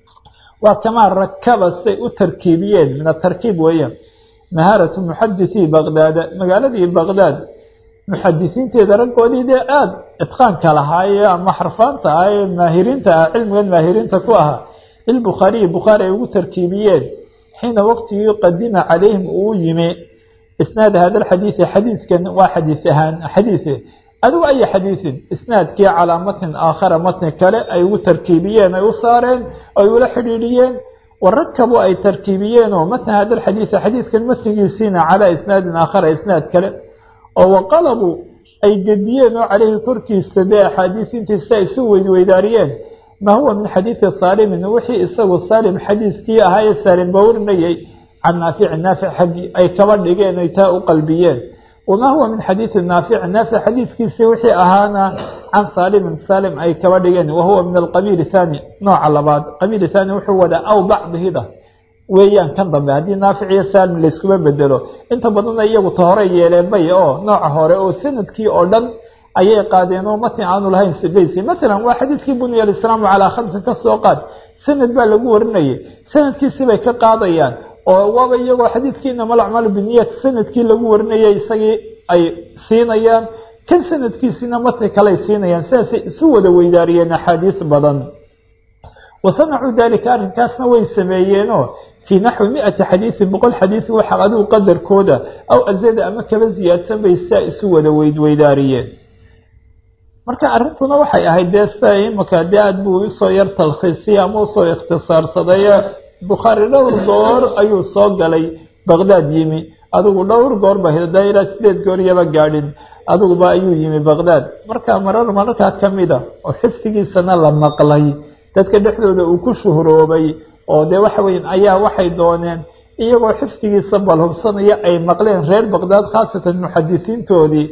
waa kamaa rakaba say u tarkiibiyeen min atarkiib weeye mahaaratu muxadithii baqdaada magaaladii baqdaad muxadisiinteeda raggoodii dee aada itqaanka lahaaye ama xarfaanta ah ee maahiriinta ah cilmigan maahiriinta ku ahaa lilbukhaariyi bukhaari ay ugu tarkiibiyeen xiina waqtigii qadima calayhim uu yimi isnaad hada alxadiidi xadiidkan waa xadiid ahaan xadiide adigu aya xadiidin isnaadkii calaa matnin aakhara matni kale ay ugu tarkiibiyeen ay u saareen ay ula xidhiidhiyeen warakabu ay tarkiibiyeen oo matna hada alxadiidi xadiidkan matnigiisiina calaa isnaadin aakhara isnaad kale oo waqalabu ay gediyeen oo caleyhi korkiisa dee axaadiisintiisa ay isu weydweydaariyeen maa huwa min xadiidi saalimin wixii isagu saalim xadiidkii ahaa ee saalim ba warinayay can naafici naafic xaggii ay kaba dhigeen ay taa u qalbiyeen wamaa huwa min xadiidi naafici naafic xadiidkiisii wixii ahaana can saalimin saalim ay kaba dhigeen wahuwa min alqabiil thaani nooca labaad qabiil thaani wuxuu wadaa aw bacdihida weeyaan kan dambe haddii naafic iyo saalim layskuma bedelo inta badanna iyagu ta hore yeeleen bay oo nooca hore oo sanadkii oo dhan ayay qaadeen oo matni aanu lahayn sibaysi matalan waa xadiidkii bunya alislaamu calaa khamsin ka soo qaad sanad baa lagu warinayay sanadkiisii bay ka qaadayaan oo waaba iyagoo xadiidkii inama alacmaalu biniyat sanadkii lagu warinayay isagii ay siinayaan kan sanadkiisiina matni kaley siinayaan sidaasay isu wada weydaariyeen axaadiis badan wa sanacuu dalika arrinkaasna way sameeyeenoo fii naxwi mi-ati xadiidin boqol xadiid waxa adigu qadarkooda aw azada ama kaba ziyaadsan bay sidaa isu wada weydweydaariyeen marka arrintuna waxay ahayd dee sida imaka dee aad buu usoo yar talkhiisiyay ama usoo ikhtisaarsaday bukhaari dhowr goor ayuu soo galay baqdaad yimi adigu dhowr goor ba daira sideed goor yaba gaadhin adiguba ayuu yimi baqdaad marka marar mararkaa ka mida oo xifdigiisana la maqlay dadka dhexdooda uu ku shuhroobay oo dee waxa weya ayaa waxay dooneen iyagoo xifdigiisa balhubsanaya ay maqleen reer baqdaad khaasatan muxadisiintoodii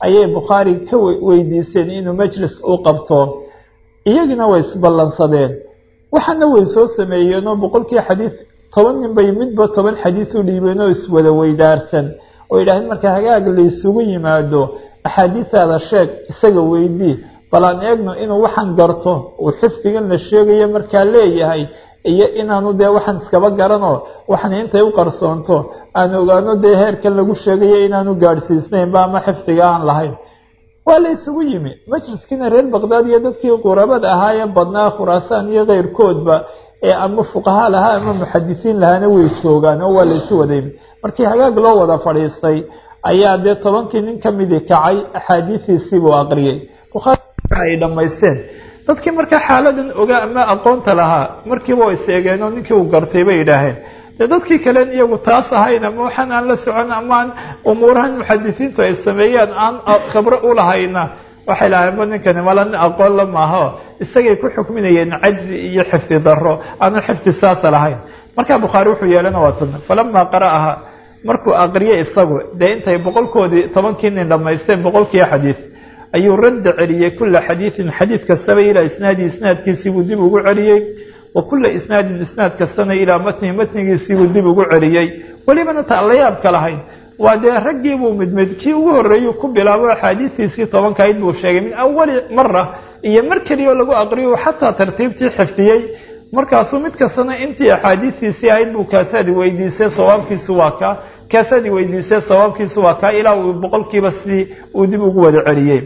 ayay bukhaari ka weydiiseen inuu majlis u qabto iyagina way isballansadeen waxaana way soo sameeyeenoo boqolkii xadiid toban nin bay midba toban xadiid u dhiibeen oo iswada weydaarsan oo yidhahdeen marka hagaag laysugu yimaado axaadiisaada sheeg isaga weydii bal aan eegno inuu waxaan garto uu xifdigan la sheegayo markaa leeyahay iyo inaanu dee waxaan iskaba garanoo waxan intay u qarsoonto aan ogaano dee heerkan lagu sheegayo inaanu gaadhsiisnaynba ama xifdiga aan lahayn waa la isugu yimi majliskiina reer baqdaad iyo dadkii qurabada ahaa ee badnaa khuraasaan iyo keyrkoodba ee ama fuqaha lahaa ama muxadisiin lahaana way joogaan oo waa la isu wada yimi markii hagaag loo wada fadhiistay ayaa dee tobankii nin ka midii kacay axaadiistiisiibuu aqriyey bukhaari ay dhammaysteen dadkii markaa xaaladan ogaa ama aqoonta lahaa markiiba way seegeen oo ninkii uu gartay bay yidhaaheen dee dadkii kalen iyagu taas ahayn ama waxaan aan la socon amaan umuurahan muxadisiintu ay sameeyaan aan khibro u lahayna waxay lahaynba ninkani mala nin aqoon la maaho isagay ku xukminayeen cajzi iyo xifdi daro aanu xifdi saasa lahayn markaa bukhaari wuxuu yeelana waa tan falamaa qara'aha markuu aqriye isagu dee intay boqolkoodii tobankii nin dhammaysteen boqolkii xadiid ayuu radda celiyey kula xadiidin xadiid kastaba ilaa isnaadii isnaadkiisiibuu dib ugu celiyey wa kula isnaadin isnaad kastana ilaa matnihi matnigiisiibuu dib ugu celiyey welibana ta allayaabka lahayn waa dee raggiibuu midmid kii ugu horreeyuu ku bilaabo axaadiistiisii tobankayd buu sheegay min awali mara iyo mar keliyaoo lagu aqriyo xataa tartiibtii xifdiyey markaasuu mid kastana intii axaadiistiisii ahayd buu kaasaadi weydiisay sawaabkiisu waa kaa kaasaadi weydiisay sawaabkiisu waa kaa ilaa uu boqolkiiba sidii uu dib ugu wada celiyey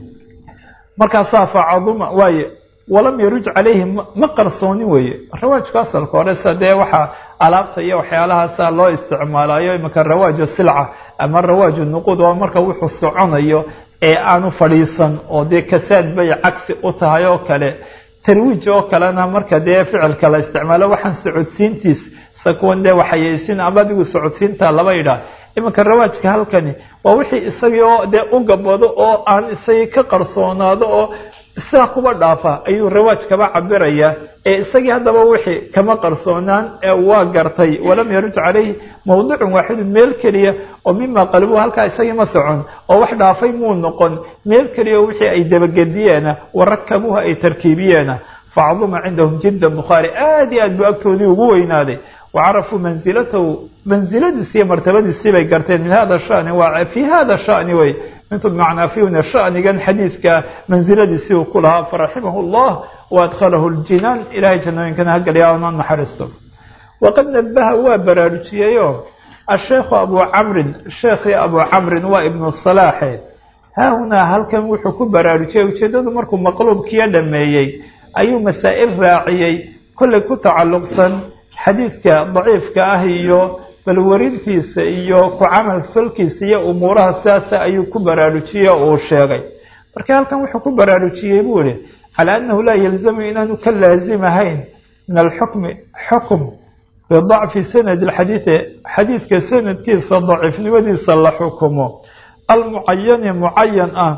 markaasaa facaduma waaye walam yaruj calayhi ma qarsoonin weeye rawaajku asalka hore sa dee waxaa alaabta iyo waxyaalahaasa loo isticmaalayo imanka rawaaju silca ama rawaaju nuquud oo marka wuxuu soconayo ee aanu fadhiisan oo dee kasaad bay cagsi u tahay oo kale tarwiij oo kalena marka dee ficilka la isticmaalo waxaan socodsiintiis sakuwan dee waxayaysin ama adigu socodsiinta laba idhaah imanka rawaajka halkani waa wixii isagii oo dee u gabado oo aan isagii ka qarsoonaado oo sidaa kuba dhaafa ayuu rawaaj kaba cabiraya ee isagii haddaba wixii kama qarsoonaan ee waa gartay walam yaruj calayhi mawduucun waaxidun meel keliya oo mima qalbuhu halkaa isagii ma socon oo wax dhaafay muu noqon meel keliya oo wixii ay dabagediyeena warakabuha ay tarkiibiyeena facduma cindahum jidda bukhaari aad iyo aad buu agtoodii ugu weynaaday wacarafuu mansilatahu mansiladiisi iyo martabadiisii bay garteen min hada shani waa fii hada shani wey mintu bimacnaa fiuna shanigan xadiidka mansiladiisii uu ku lahaa faraximahu llah waadkhalahu ljinaan ilahay jannooyinkana hagaliya ona naxariisto waqad nabaha waa baraarujiyeyo asheekhu abu camrin sheekhii abu camrin waa ibnu salaaxe haahunaa halkan wuxuu ku baraarujiyey ujeeddadu markuu maqluubkiyo dhameeyey ayuu masaa'il raaciyey kollay ku tacalluqsan xadiidka daciifka ah iyo balwarintiisa iyo ku camal falkiisa iyo umuuraha sidaasa ayuu ku baraarujiyey oo uu sheegay marka halkan wuxuu ku baraarujiyey buu ihi calaa annahu laa yalzamu inaanu ka laazimahayn min alxukmi xukum bidacfi sanadi alxadiidi xadiidka sanadkiisa daciifnimadiisa la xukumo almucayani mucayan ah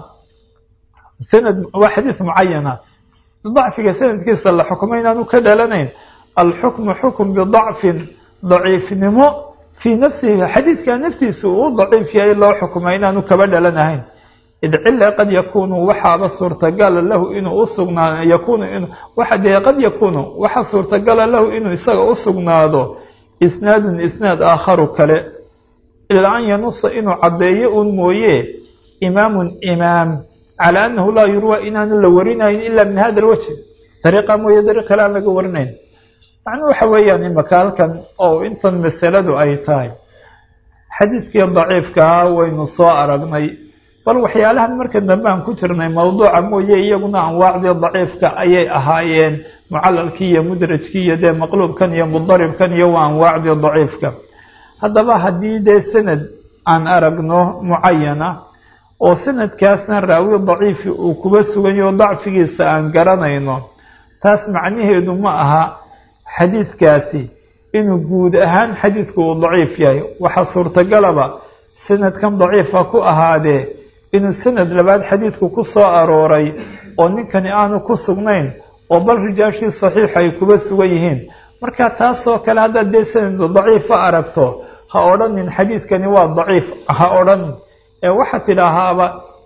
sanad waa xadiid mucayan ah dacfiga sanadkiisa la xukumo inaanu ka dhalanayn alxukmu xukm bidacfin daciifnimo fii nafsihi xadiidka naftiisa uu daciif yahay loo xukuma inaanu kaba dhalanahayn id cila qad yakunu waxaaba suurtagala lahu inuu usugnaa yakunu in waxa dee qad yakunu waxa suurtagala lahu inuu isaga u sugnaado isnaadun isnaad aakharu kale ilaa an yanusa inuu caddeeyo un mooye imaamun imaam calaa annahu laa yurwa inaanu la warinayn ila min hada alwajhi dariiqa mooye dariiq kale aan laga warinayn macnuu waxa weeyaan imaka halkan oo intan masaladu ay tahay xadiidkii daciifkahaa waynu soo aragnay bal waxyaalahan marka dambe aan ku jirnay mawduuca mooye iyaguna anwaacdii daciifka ayay ahaayeen mucalalkii iyo mudrajkii iyo dee maqluubkan iyo mudaribkan iyo waa anwaacdii daciifka haddaba haddii dee sanad aan aragno mucayana oo sanadkaasna raawi daciifi uu kuba suganyaho dacfigiisa aan garanayno taas macnaheedu ma aha xadiidkaasi inuu guud ahaan xadiidku uu daciif yahay waxaa suurtagalaba sanadkan daciifa ku ahaadee inuu sanad labaad xadiidku ku soo arooray oo ninkani aanu ku sugnayn oo bal rijaashii saxiix ay kuba sugan yihiin marka taasoo kale haddaad dee sanad daciifa aragto ha odhanin xadiidkani waa daciif ha odhanin ee waxaad tidhaahaaba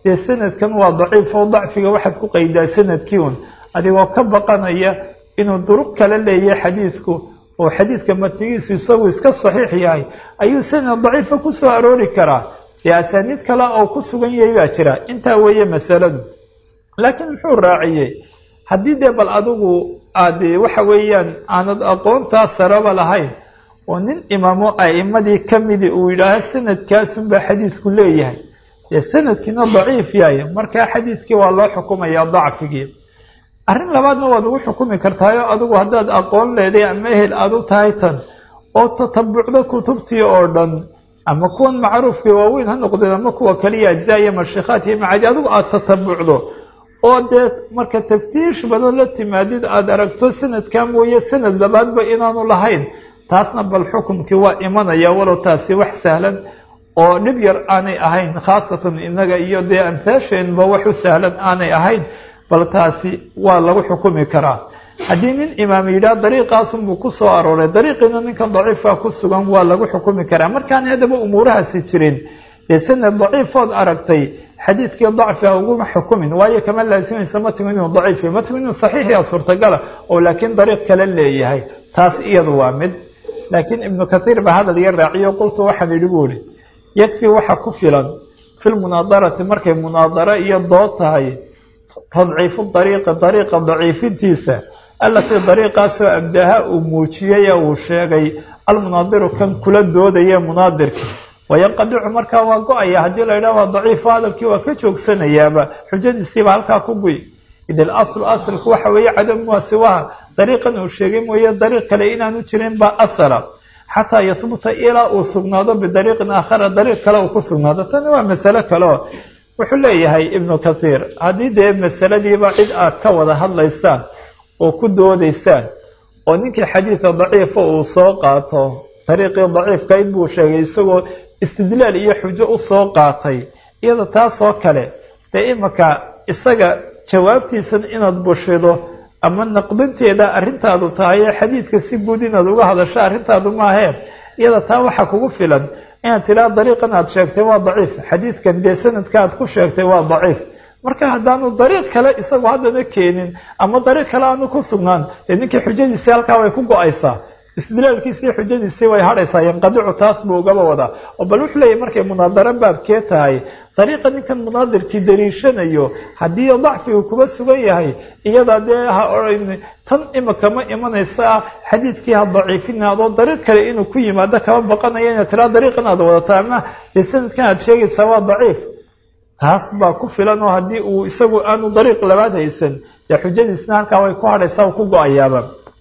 dee sanadkan waa daciif oo dacfiga waxaad ku qaydaa sanadkii un adigoo ka baqanaya inuu duruq kala leeyahay xadiidku oo xadiidka matnigiisu isagu iska saxiix yahay ayuu sanad daciifa ku soo aroori karaa dee asaaniid kale oo ku sugan yahay baa jira intaa weeye masaladu laakiin muxuu raaciyey haddii dee bal adigu aad waxa weeyaan aanad aqoontaa saraba lahayn oo nin imaamo a'imadii ka midi uu yidhaaho sanadkaasunbaa xadiidku leeyahay dee sanadkiina daciif yahay markaa xadiidkii waa loo xukumayaa dacfigii arrin labaadna waad ugu xukumi kartaayo adigu haddaad aqoon leeday ama ehel aada u tahay tan oo tatabucdo kutubtii oo dhan ama kuwan macruufka waaweyn ha noqdeen ama kuwa kaliya ajzaa iyo mashikaat iyo macaadi adigu aada tatabucdo oo dee marka taftiish badan la timaadid aada aragto sanadkaa mooye sanad labaadba inaanu lahayn taasna bal xukumkii waa imanaya walow taasi wax sahlan oo dhib yar aanay ahayn khaasatan innaga iyo dee amhaasheenba wax u sahlan aanay ahayn bal taasi waa lagu xukumi karaa haddii nin imaam yidhaha dariiqaasunbuu ku soo arooray dariiqiina ninkan daciifka ku sugan waa lagu xukumi karaa markaan haddaba umuurahaasi jirin dee sanad daciifood aragtay xadiidkii dacfiga uguma xukumin waayo kama laasimaysa matnigu inuu daciif yahay matnigu inuu saxiix yaa suurtagala oo laakiin dariiq kale leeyahay taas iyadu waa mid laakiin ibnu kathiir baa hadal yar raaciyo qultu waxaan idhi buu ihi yakfi waxa ku filan fi lmunaadarati markay munaadaro iyo dood tahay tadciifu dariiqi dariiqa daciifintiisa allatii dariiqaasoo abdaha uu muujiyey ee uu sheegay almunaadiru kan kula doodaya munaadirkii wayanqadicu markaa waa go-aya haddii la yidhaha waa daciifo hadalkii waa ka joogsanayaaba xujadiisiiba halkaa ku guy id alaslu asalku waxa weeye cadamuha siwaha dariiqan uu sheegay mooye dariiq kale inaanu jirin baa asala xataa yahbuta ilaa uu sugnaado bidariiqin aakhara dariiq kale uu ku sugnaado tani waa masalo kale oo wuxuu leeyahay ibnu kathiir haddii dee masaladiiba cid aad ka wada hadlaysaan oo ku doodaysaan oo ninkii xadiida daciifa uu soo qaato dariiqii daciifkayd buu sheegay isagoo istidlaal iyo xujo u soo qaatay iyada taasoo kale dee imaka isaga jawaabtiisan inaad bushido ama naqdinteeda arrintaadu tahay ee xadiidka si guud inaad uga hadasho arrintaadu maahee iyada taa waxaa kugu filan inaad tidhaha dariiqan aad sheegtay waa daciif xadiidkan dee sanadka aad ku sheegtay waa daciif marka haddaanu dariiq kale isagu haddana keenin ama dariiq kale aanu ku sugnaan dee ninkii xujadiisii halkaa way ku go-aysaa istidlaalkiisii xujadiisii way hadhaysaa yanqadicu taas buu ugaba wadaa oo bal wuxuu leeyahy markay munaadaro baabkee tahay dariiqa ninkan munaadirkii daliishanayo haddii dacfigu kuba sugan yahay iyadaa dee ha oran tan imika ma imanaysa xadiidkii ha daciifina adoo dariiq kale inuu ku yimaado kama baqanaya inaad tiraa dariiqan aad wadataa ama dee sanadkan aad sheegaysaa waa daciif taas baa ku filan oo haddii uu isagu aanu dariiq labaad haysan dee xujadiisna halkaa way ku hadhaysaa uu ku go-ayaaba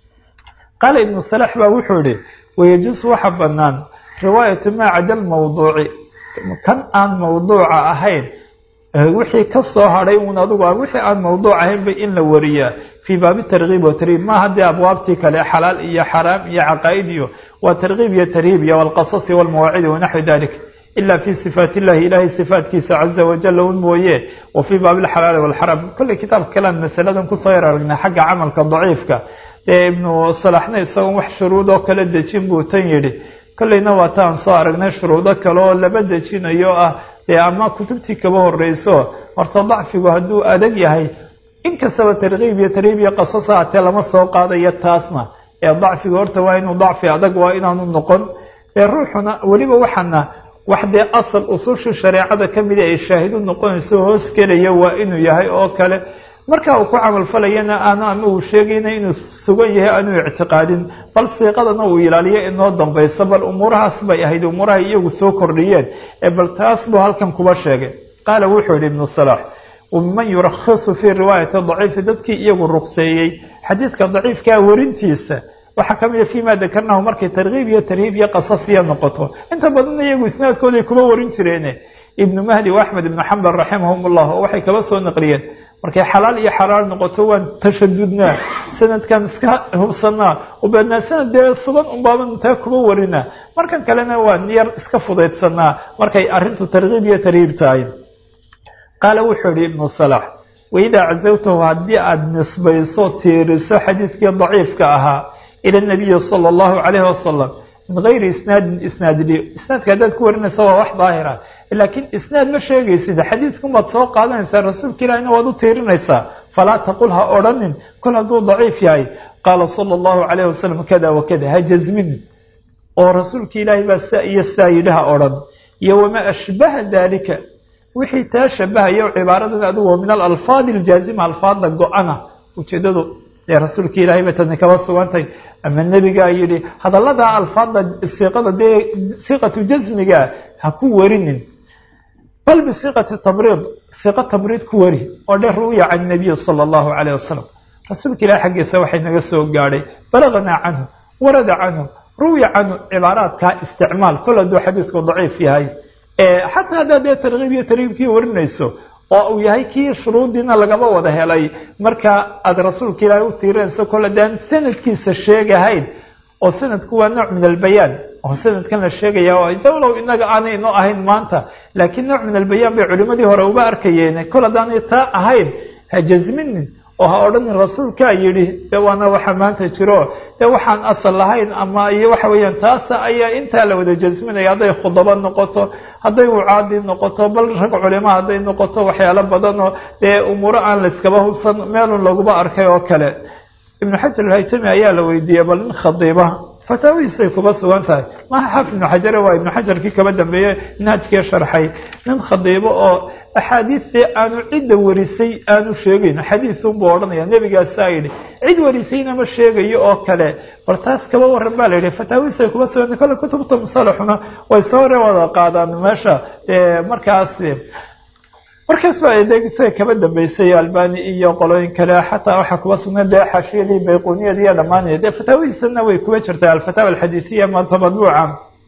qaala ibnu salax baa wuxuu yihi wayajuusu waxa banaan riwaayatu maa cada lmawduuci kan aan mawduuca ahayn wixii ka soo hadhay uun adugu wixii aan mawduuc ahaynba in la wariyaa fii baabi tarkiib wa tarhiib maaha dee abwaabtii kale xalaal iyo xaraam iyo caqaa'id iyo waa tarkiib iyo tarhiib iyo walqasasi walmawaacidi wanaxwi dalik ila fi sifaat illahi ilahay sifaatkiisa caza wajala un mooye wa fii baabi alxalaali walxaraam kolley kitaabka kalean masaladan kusoo yar aragnay xagga camalka daciifka dee ibnu salaxna isagoon wax shuruud oo kala dejin buu tan yidhi kolleyna waa taan soo aragnay shuruudo kale oo laba dejinayo ah dee ama kutubtii kaba horeyso horta dacfigu hadduu adag yahay inkastaba tarkiib iyo tarhiib iyo qasasa hatee lama soo qaadayo taasna ee dacfigu horta waa inuu dacfi adag waa inaanu noqon ee ruuxuna weliba waxaana wax dee asal usushii shareecada ka mida ay shaahidu noqonayso hoos gelaya waa inuu yahay oo kale marka uu ku camalfalayana aanu ama uu sheegayna inuu sugan yahay aanu ictiqaadin bal siiqadana uu ilaaliyo inoo dambayso bal umuurahaas bay ahayd umuurahay iyagu soo kordhiyeen ee bal taas buu halkan kuba sheegay qaala wuxuu yihi ibnu salaax waman yurakhisu fii riwaayati daciifi dadkii iyagu ruqseeyey xadiidka daciifkaa warintiisa waxaa ka mida fima dakarnahu markay tarkiib iyo tarhiib iyo qasasiya noqoto inta badanna iyagu isnaadkooday kuma warin jireene ibnu mahdi wa axmed ibnu xambal raximahum ullah oo waxay kaba soo naqliyeen markay xalaal iyo xaraar noqoto waan tashadudnaa sanadkan iska hubsanaa ubeednaa sanad dee sugan unbaaban intaa kuma warina markan kalena waan yar iska fudaydsanaa markay arrintu tarkiib iyo tarhiib tahay qaala wuxuu yihi ibnu salax waidaa cazawtahu haddii aada nisbayso tiiriso xadiidkii daciifka ahaa ila nabiyi sala allahu calayhi wasalam min gayri isnaadin isnaadli isnaadka haddaad ku warinaysa waa wax daahira laakiin isnaad ma sheegaysid xadiidkumaad soo qaadanaysaa rasuulka ilahina waad u tiirinaysaa falaa taqul ha odhanin kol hadduu daciif yahay qaala sala allahu calayh wasalam kada wakada ha jasminin oo rasuulka ilaahay baa saa iyo sidaa yidhi ha odhan iyo wamaa ashbaha dalika wixii taa shabahayo cibaaradan adigu min alalfaadi aljaazima alfaadda go-ana ujeedadu ee rasuulka ilaahay bay tadni kaba sugantay ama nebigaa yidhi hadalladaa alfaadda siiqada dee siiqatu jasmiga ha ku warinin bal bisiiqati tabriid siiqa tabriid ku wari oo dheer ru'ya can nabiyi sala allahu calayh wasalam rasuulka ilahi xaggiisa waxay naga soo gaadhay balaganaa canhu warada canhu ru'ya canhu cibaaraadkaa isticmaal kol hadduu xadiidku daciif yahay xataa haddaad dee tarkiib iyo tarhiibkii warinayso oo uu yahay kii shuruudiina lagaba wada helay marka aada rasuulka ilaahay u tiirinayso kol haddaan sanadkiisa sheegahayn oo sanadku waa nooc min albayaan oo sanadkan la sheegaya oo dowlow inaga aanay inoo ahayn maanta laakiin nooc min albayaan bay culimadii hore uba arkayeen kol haddaanay taa ahayn ha jasminin oo ha odhanin rasuulkaa yidhi de waana waxa maanta jiro dee waxaan asal lahayn ama iyo waxa weeyaan taasa ayaa intaa la wada jasminaya hadday khudabo noqoto hadday wucaadi noqoto bal rag culimo hadday noqoto waxyaalo badan oo dee umuuro aan layskaba hubsan meelun laguba arkay oo kale ibnu xajar alhaytami ayaa la weydiiyey bal nin khadiiba fataawihiisay kuba sugan tahay maha xaafid ibnu xajare waa ibnu xajarkii kaba dambeeye minhaajkii sharxay nin khadiibo oo axaadiidtii aanu cidda warisay aanu sheegayn xadiisunbuu odhanaya nebigaasaa yidhi cid warisayna ma sheegayo oo kale bal taas kaba waran baa la yidhi fataawihiisay kuba sugan kole kutubta musalaxuna way soo hore wada qaadaan meesha markaas markaas baa de isaga kaba dambeysay albani iyo qolooyin kale xataa waxaa kuba sugnay dee xashiyadii bayquniyada iyo dhammaanaya dee fataawihiisana way kuba jirtay alfataawa alxadiidiya maanta madbuuca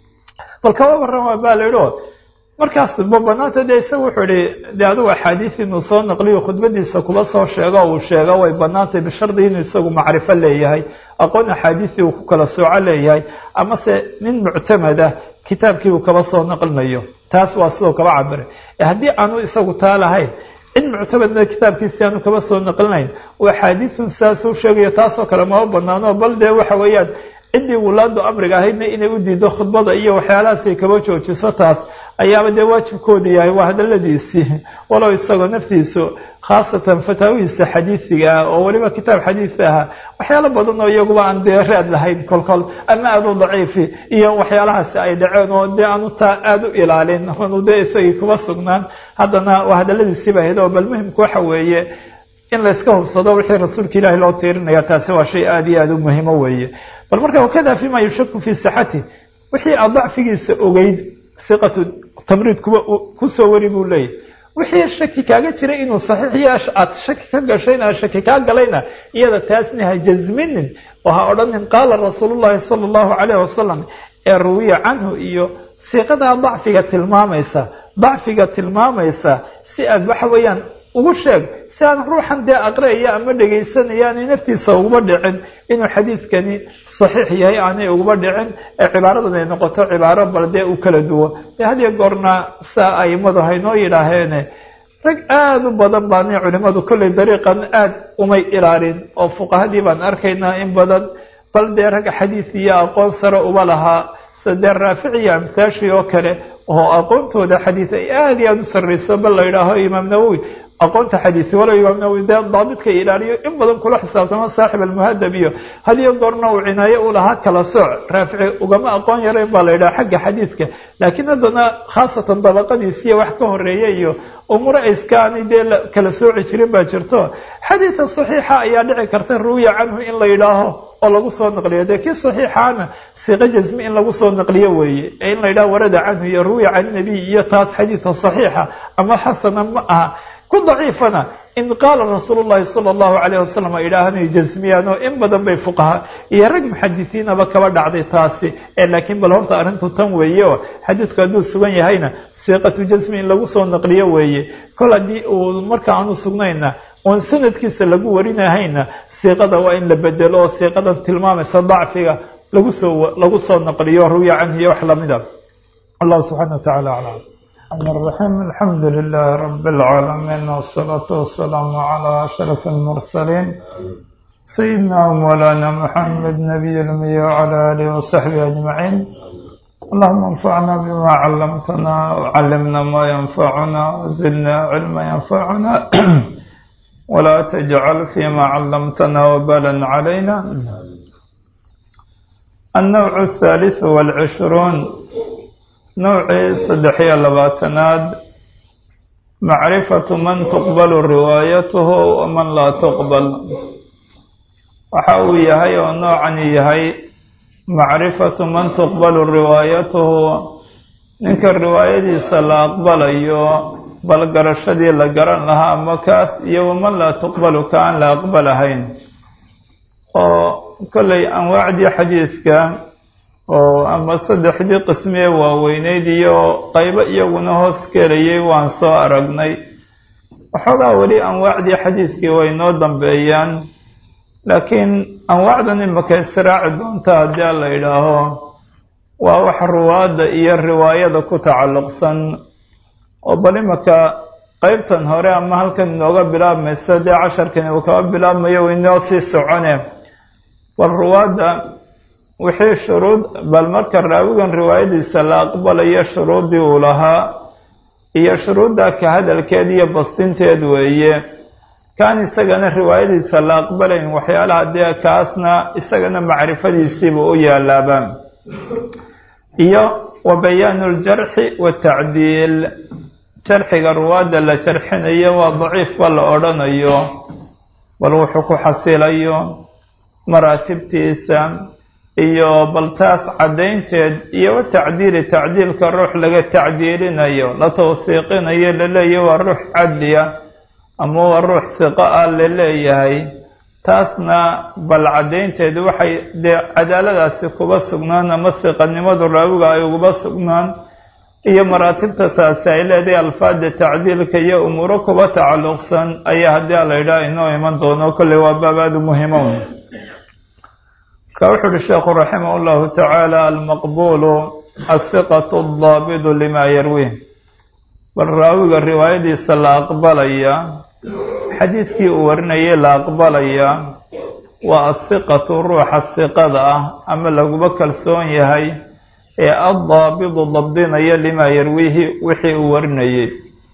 bal kaba warrama baa la yidhi o markaas ma banaanta dee isaga wuxuu ihi dee adigu axaadiis inuu soo naqliyo khudbadiisa kuba soo sheego uu sheego way banaantay bishardi inuu isagu macrifo leeyahay aqoon axaadiisii uu ku kala sooco leeyahay amase nin muctamada kitaabkii uu kaba soo naqlinayo taas waa sidoo kaba cabiray haddii aanu isagu taa lahayn cid muctamadna kitaabkiisi aanu kaba soo naqlinayn oo axaadiisun saasuu sheegayo taasoo kale maba banaano bal dee waxa weeyaan ciddii wulaadu amriga ahaydna inay u diido khudbada iyo waxyaalahaasay kaba joojiso taas ayaaba dee waajibkooda yahay waa hadaladiisii walow isagoo naftiisu khaasatan fataawihiisa xadiisiga ah oo weliba kitaab xadiis aha waxyaalo badan oo iyaguba aan dee raad lahayn kolkol ama aada u daciifi iyo waxyaalahaasi ay dhaceen oo dee aanu taa aada u ilaalin onu dee isagii kuba sugnaan haddana waa hadaladiisiiba ahayd oo bal muhimka waxa weeye in layska hubsado wixii rasuulka ilaahi loo tiirinaya taasi waa shay aada iyo aada u muhimo weeye bal marka wakada fima yushaku fii sixati wixii aad dacfigiisa ogeyd siqatu tamriid kuba kusoo wari buu leeyahy wixii shaki kaaga jiray inuu saxiix yeesh aad shaki ka gashayna shaki kaa galayna iyada taasna ha jasminin oo ha odhanin qaala rasuulullahi sala allahu calayh wasalam ee ruwiya canhu iyo siiqadaa dacfiga tilmaamaysa dacfiga tilmaamaysa si aad waxa weeyaan ugu sheeg si aan ruuxan dee aqriyaya ama dhegaysanaya aanay naftiisa uguba dhicin inuu xadiidkani saxiix yahay aanay uguba dhicin ee cibaaradan ay noqoto cibaaro bal dee u kala duwo dee hadiyo goorna saa aimadu haynoo yidhaaheene rag aada u badan baanay culimadu kollay dariiqan aada umay ilaalin oo fuqahadii baan arkaynaa in badan bal dee rag xadiis iyo aqoon sare uba lahaa sida dee raafic iyo amtaashii oo kale oo aqoontooda xadiis ay aada iyo aada u sarreyso bal la yidhaaho imaam nawowi aqoonta xadiisi walow imaam nawowi dee daabidka ilaaliyo in badan kula xisaabtamo saaxib almuhadab iyo hadiyo goorna uu cinaayo u lahaa kala sooc raafici ugama aqoon yarayn baa la yidhaha xagga xadiidka laakiin haddana khaasatan dabaqadiisiiyo wax ka horeeya iyo umuro ayskaani dee kala sooci jirin baa jirto xadiidka saxiixa ayaa dhici karta ruwiya canhu in la yidhaaho oo lagu soo naqliyo dee kii saxiixaana siiqo jasmi in lagu soo naqliyo weeye ee in la yidhaho warada canhu iyo ruwiya can nabiy iyo taas xadiidka saxiixa ama xasana ma aha ku daciifana in qaala rasuulu llahi sala allahu calayh wasalam ay idhaahanay jasmiyaan oo in badan bay fuqaha iyo rag muxadisiinaba kaba dhacday taasi ee laakiin bal horta arrintu tan weeye oo xadiidku hadduu sugan yahayna siiqatu jasmi in lagu soo naqliyo weeye kol haddii uu marka aanu sugnayna oon sanadkiisa lagu warinahayna siiqada waa in la bedelo oo siiqadan tilmaamaysa dacfiga lagu soo lagu soo naqliyo ruwiya canhu iyo wax lamida allah subxaana wa tacala aclam الرحيم الحمد لله رب العالمين والصلاة والسلام على أشرف المرسلين سيدنا ومولانا محمد نبي الأمي وعلى آله وصحبه أجمعين اللهم انفعنا بما علمتنا وعلمنا ما ينفعنا وزدنا علما ينفعنا ولا تجعل فيما علمتنا وبالا علينا النوع الثالث والعشرون نوعي صدحية لباتناد معرفة من تقبل روايته ومن لا تقبل وحاوي يهي ونوعا يهي macrifatu man tuqbalu riwaayatuhu ninka riwaayadiisa la aqbalayo bal garashadii la garan lahaa ama kaas iyo waman laa tuqbalu ka aan la aqbalahayn oo kollay anwaacdii xadiidka oo ama saddexdii qismiye waaweyneyd iyo qaybo iyaguna hoos kelayay waan soo aragnay waxoogaa weli anwaacdii xadiidkii way noo dambeeyaan laakiin anwaacdan imaka israaci doonta haddii a la yidhaaho waa wax ruwaadda iyo riwaayada ku tacalluqsan oo bal imaka qeybtan hore ama halkan inooga bilaabmaysa dee casharkan uu kaga bilaabmayo inoo sii socone bal ruwaadda wixii shuruud bal marka raawigan riwaayadiisa la aqbalayo shuruuddii uu lahaa iyo shuruudda ka hadalkeed iyo bastinteed weeye kaan isagana riwaayadiisa la aqbalayn waxyaalaha dee kaasna isagana macrifadiisiiba u yaalaaba iyo wa bayaanu ljarxi watacdiil jarxiga ruwaadda la jarxinayo waa daciifba la odhanayo bal wuxuu ku xasilayo maraatibtiisa iyo bal taas caddaynteed iyo wa tacdiili tacdiilka ruux laga tacdiilinayo la tawsiiqinayo laleeyahy waa ruux cadliya ama waa ruux hiqo ah la leeyahay taasna bal caddaynteedu waxay dee cadaaladaasi kuba sugnaan ama hiqanimadu raawiga ay uguba sugnaan iyo maraatibta taasi ay leedahay alfaada tacdiilka iyo umuuro kuba tacalluqsan ayaa haddii a la yidhaha inoo iman doono kolley waa baabaadu muhimown ka wuxu uhi sheekhu raximah llahu tacaala almaqbuulu athiqatu aldaabidu lima yarwih bal raawiga riwaayadiisa la aqbalaya xadiidkii uu warinayay la aqbalaya waa athiqatu ruuxa hiqada ah ama laguba kalsoon yahay ee addaabidu dabdinaya limaa yarwiihi wixii uu warinayay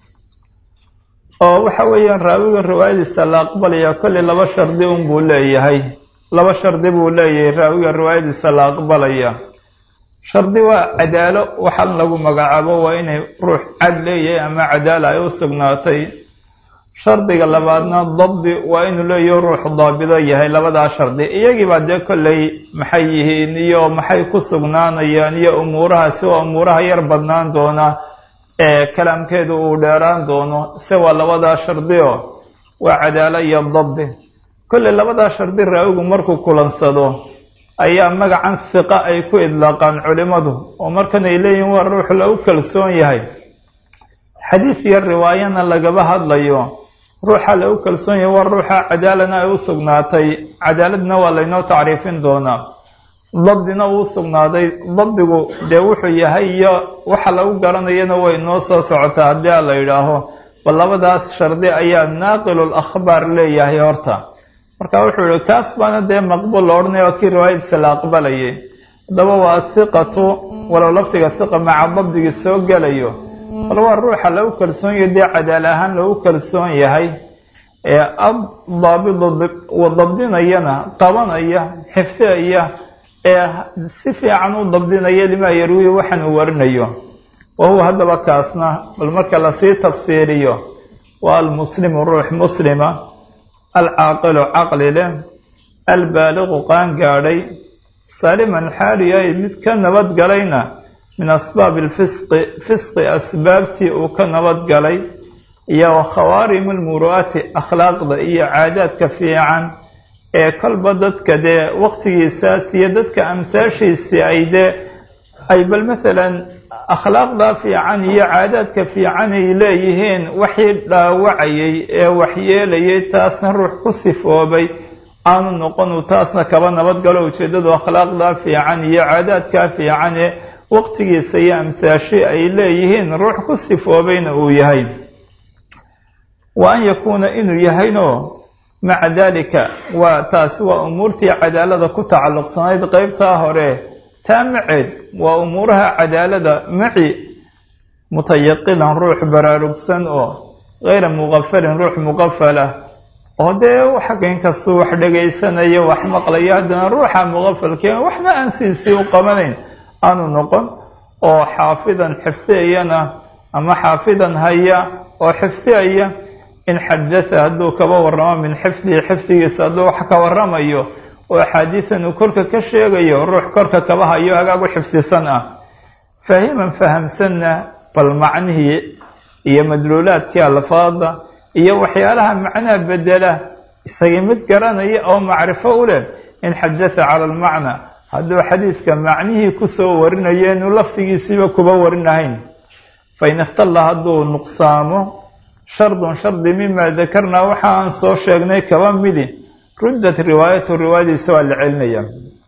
oo waxa weeyaan raawiga riwaayadiisa la aqbalaya kolley laba shardi unbuu leeyahay laba shardi buu leeyahay raawiga riwaayadiisa la aqbalaya shardi waa cadaalo waxaan lagu magacaabo waa inay ruux cad leeyahay ama cadaala ay u sugnaatay shardiga labaadna dabdi waa inuu leeyaho ruux daabido yahay labadaa shardi iyagiibaa dee kolley maxay yihiin iyo maxay ku sugnaanayaan iyo umuurahaasi waa umuuraha yar badnaan doona ee kalaamkeedu uu dheeraan doono se waa labadaa shardi oo waa cadaalo iyo dabdi kolley labadaa shardi raawigu markuu kulansado ayaa magacan hiqa ay ku idlaaqaan culimmadu oo markan ay leeyihiin waa ruux lagu kalsoon yahay xadiid iyo riwaayana lagaba hadlayo ruuxa lagu kalsoon yahay waa ruuxa cadaalana ay u sugnaatay cadaaladna waa laynoo tacriifin doonaa dabdina uu sugnaaday dabdigu dee wuxuu yahay iyo waxa lagu garanayana way noo soo socotaa haddii a la yidhaaho bal labadaas shardi ayaa naaqilul akhbaar leeyahay horta marka wuxuu yihi kaas baana dee maqbuul la odhanaya waa kii riwaayadiisa la aqbalayay haddaba waa athiqatu walow lafdiga hiqa maca dabdigii soo gelayo bal waa ruuxa lagu kalsoon yahay dee cadaal ahaan lagu kalsoon yahay ee addaabidu dabdinayana qabanaya xifdiyaya ee si fiican u dabdinaya limaa yarwihi waxaan uu warinayo wa huwa haddaba kaasna bal marka lasii tafsiiriyo waa almuslimu ruux muslima alcaaqilu caqli leh albaaliqu qaan gaadhay saliman xaalu yahay mid ka nabadgalayna min asbaabi alfisqi fisqi asbaabtii uu ka nabadgalay iyo wa khawaarimu lmuru'aati akhlaaqda iyo caadaadka fiican ee kolba dadka dee waqtigiisaas iyo dadka amhaashiisii ay dee ay bal maalan akhlaaqda fiican iyo caadaadka fiican ay leeyihiin waxii dhaawacayay ee waxyeelayay taasna ruux ku sifoobay aanu noqonu taasna kaba nabadgalo ujeeddadu akhlaaqda fiican iyo caadaadka fiican ee waqtigiisa iyo amhaashi ay leeyihiin ruux ku sifoobayna uu yahay wa an yakuuna inuu yahayno maca daalika waa taasi waa umuurtii cadaalada ku tacalluqsanayd qeybtaa hore taa maceed waa umuuraha cadaalada maci mutayaqilan ruux baraarugsan oo hayra muqafalin ruux muqafalah oo dee xagga inkastuu wax dhagaysanayo wax maqlayo haddana ruuxa muqafalkeen waxna aan siisii u qabanayn aanu noqon oo xaafidan xifdiyayana ama xaafidan haya oo xifdiyaya in xadatha hadduu kaba warramo min xifdihi xifdigiisa hadduu wax ka warramayo oo axaadiisan uu korka ka sheegayo ruux korka kaba hayo hagaagu xifdisan ah faahiman fahamsanna bal macnihii iyo madluulaadkii alfaada iyo waxyaalaha macnaha bedela isagii mid garanaya oo macrifo u leh in xadatha cala almacna hadduu xadiidka macnihii kusoo warinayo inuu lafdigiisiiba kuba warinahayn fain ikhtalla hadduu nuqsaamo shardun shardi mima dakarnaa waxa aan soo sheegnay kaba midi ruddat riwaayatu riwaayadiisa waa la celinaya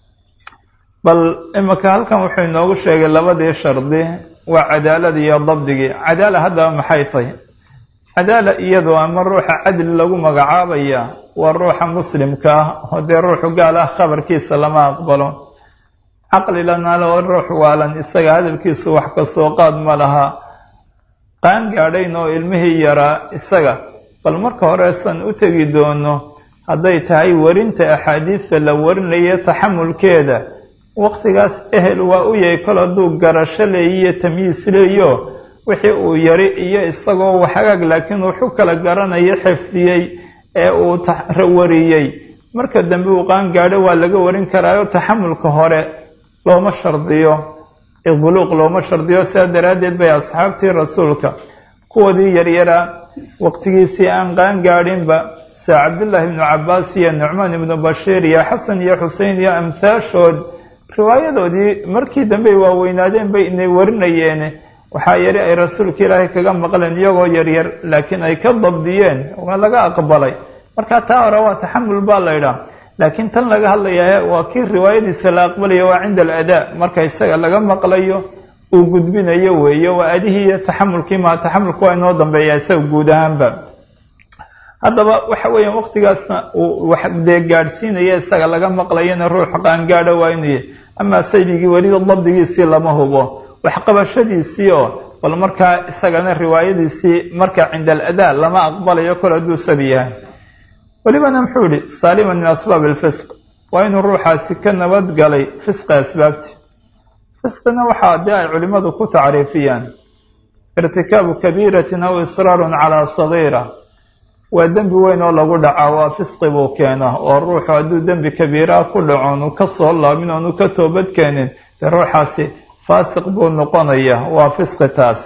bal imika halkan wuxuu inoogu sheegay labadii shardi waa cadaalada iyo dabdigii cadaala haddaba maxay tahy cadaala iyadoo ama ruuxa cadli lagu magacaabaya waa ruuxa muslimka ah oo dee ruuxu gaal ah khabarkiisa lama aqbalo caqlilanalo ruux waalan isaga hadalkiisu wax kasoo qaad ma laha qaan gaadhayn oo ilmihii yaraa isaga bal marka horeesan u tegi doono hadday tahay warinta axaadiidta la warinayo taxamulkeeda waqtigaas ehel waa u yahay kol hadduu garasho leeyiyo tamyiis leeyo wixii uu yari iyo isagoo waxagaag laakiin wuxu kala garanayo xifdiyey ee uu wariyey marka dambe uu qaan gaadho waa laga warin karaayo taxamulka hore looma shardiyo buluuq looma shardiyo sidaa daraaddeed bay asxaabtii rasuulka kuwoodii yaryaraa waqtigiisii aan qaan gaadhinba sida cabdullaahi ibnu cabbaas iyo nucmaan ibnu bashiir iyo xasan iyo xusein iyo amhaashood riwaayadoodii markii dambey waaweynaadeen bay inay warinayeen waxaa yari ay rasuulka ilaahay kaga maqleen iyagoo yaryar laakiin ay ka dabdiyeen waa laga aqbalay marka taa hore waa taxamul baa la ydhaah laakiin tan laga hadlayaa waa kii riwaayadiisa la aqbalayo waa cinda aladaa marka isaga laga maqlayo uu gudbinayo weeye waa adihii iyo taxamulkii maa taxamulku waa inoo dambeeya isaga guud ahaanba haddaba waxa weeyaan waqtigaasna uu wax dee gaadhsiinaya isaga laga maqlayana ruux qaangaadha waa inuu yahy amaa saybigii welida dabdigiisii lama hubo waxqabashadiisii oo bal markaa isagana riwaayadiisii marka cinda aladaa lama aqbalayo kol hadduu sabi yahay welibana muxuu yihi saaliman min asbaab alfisq waa inuu ruuxaasi ka nabadgalay fisqi asbaabti fisqina waxaa dee ay culimmadu ku tacriifiyaan irtikaabu kabiiratin aw israarun calaa sagiira waa dembi weyn oo lagu dhaca waa fisqi buu keena oo ruuxu hadduu dembi kabiiraa ku dhaco onu ka soo laabin oonu ka toobad keenin dee ruuxaasi faasiq buu noqonaya waa fisqi taasi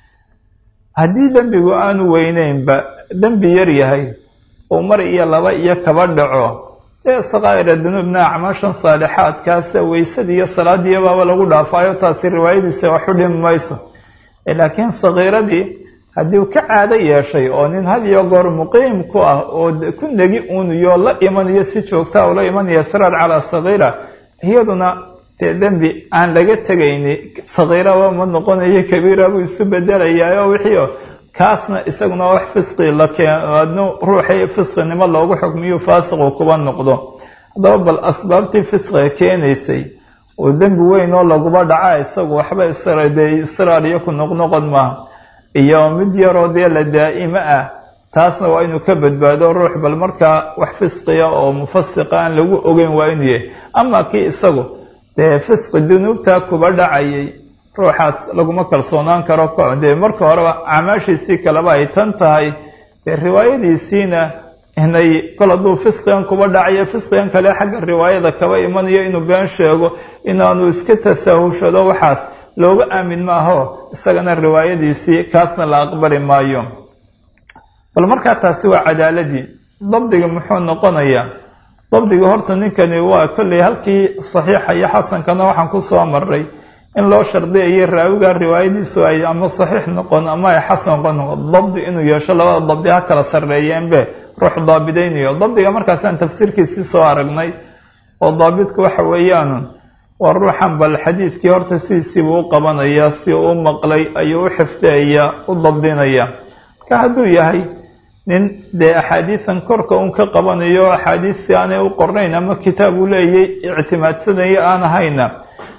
haddii dembigu aanu weyneynba dembi yar yahay uu mar iyo laba iyo kaba dhaco dee sakaa'ira dunuubna acmaashan saalixaadkaasa weysadii iyo salaadiiyo baaba lagu dhaafaayo taasi riwaayadiisa waxu dhimi mayso laakiin sakiiradii haddii uu ka caado yeeshay oo nin had iyo goor muqiim ku ah oo ku negi uuniyo la imanayo si joogtaa ula imanaya israar calaa sakiira iyaduna dee dembi aan laga tegayni sakiiraba ma noqonayo kabiira buu isu bedelayaa oo wixii kaasna isaguna wax fisqi la keen ruuxii fisqinimo loogu xukmiyo faasiqu kuba noqdo haddaba bal asbaabtii fisqiga keenaysay oo dembi weyn oo laguba dhaca isagu waxba isdee israar iyo ku noqnoqon maaha iyo mid yaroo dee la daa'imo ah taasna waa inuu ka badbaado ruux bal markaa wax fisqiya oo mufasiqa aan lagu ogeyn waa inuu yahay ama kii isagu dee fisqi dunuubta kuba dhacayay ruuxaas laguma kalsoonaan karo dee marka horeba acmaashiisii kaleba ay tan tahay dee riwaayadiisiina inay kol hadduu fisqigan kuba dhacayo fisqigan kale xagga riwaayada kaba imanayo inuu been sheego inaanu iska tasaahushado waxaas looga aamin maaho isagana riwaayadiisii kaasna la aqbali maayo bal markaa taasi waa cadaaladii dabdiga muxuu noqonayaa dabdiga horta ninkani waa kolley halkii saxiixa iyo xasankana waxaan ku soo maray in loo shardiyayo raawiga riwaayadiisu ay ama saxiix noqon ama ay xasan noqon dabdi inuu yeesho labada dabdi ha kala sarreeyeenbe ruux daabidaynayo dabdiga markaasaan tafsiirkiisii soo aragnay oo daabidku waxa weeyaan waa ruuxan bal xadiidkii horta sidiisiibuu u qabanayaa si uu maqlay ayuu u xifdiyayaa u dabdinaya marka hadduu yahay nin dee axaadiisan korka un ka qabanayo axaadiistii aanay u qornayn ama kitaab uu leeyay ictimaadsanaya aan ahayna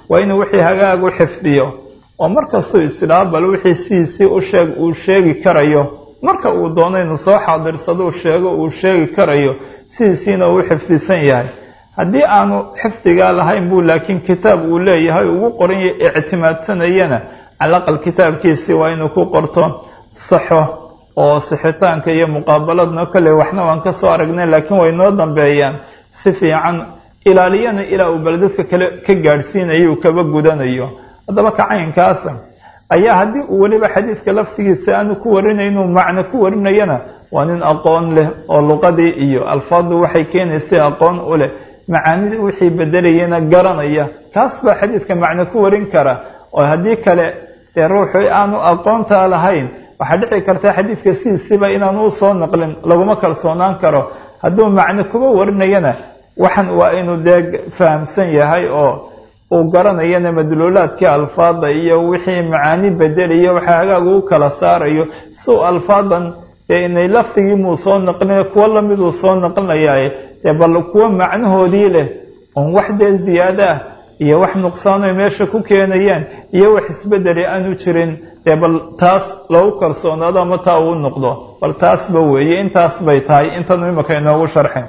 waa inuu wixii hagaag u xifdiyo oo markastuu isdhaabal wixii sidiisii u sheeg uu sheegi karayo marka uu doono inuu soo xaadirsado sheego uu sheegi karayo sidiisiina uu xifdisan yahay haddii aanu xifdigaa lahayn buu laakiin kitaab uu leeyahay ugu qoran ictimaadsanayana calaqal kitaabkiisii waa inuu ku qorto saxo oo sixitaanka iyo muqaabaladno kale waxna waan ka soo aragnay laakiin way noo dambeeyaan si fiican ilaaliyana ilaa uu baledadka kale ka gaadhsiinayo uu kaba gudanayo haddaba kacaynkaasa ayaa haddii uu weliba xadiidka laftigiisa aanu ku warinayn inuu macno ku warinayana waa nin aqoon leh oo luqadii iyo alfaaddu waxay keenaysay aqoon u leh macaanidii wixii bedelayana garanaya kaas baa xadiidka macno ku warin kara oo haddii kale dee ruuxu aanu aqoontaa lahayn waxaa dhici karta xadiidka sidiisiba inaanu u soo naqlin laguma kalsoonaan karo hadduu macno kuba warinayana waxan waa inuu dee fahamsan yahay oo uu garanayana madluulaadkii alfaada iyo wixii macaani bedelayo waxa hagaag uu kala saarayo siu alfaadan dee inay lafdigii muu soo naqlina kuwo lamiduu soo naqlinayaaye dee bal kuwo macnahoodii leh oon wax dee ziyaado ah iyo wax nuqsaanoy meesha ku keenayaan iyo wax isbedeli aanu jirin dee bal taas lagu kalsoonaado ama taa uu noqdo bal taasba weeye intaas bay tahay intanu imaka inoogu sharxin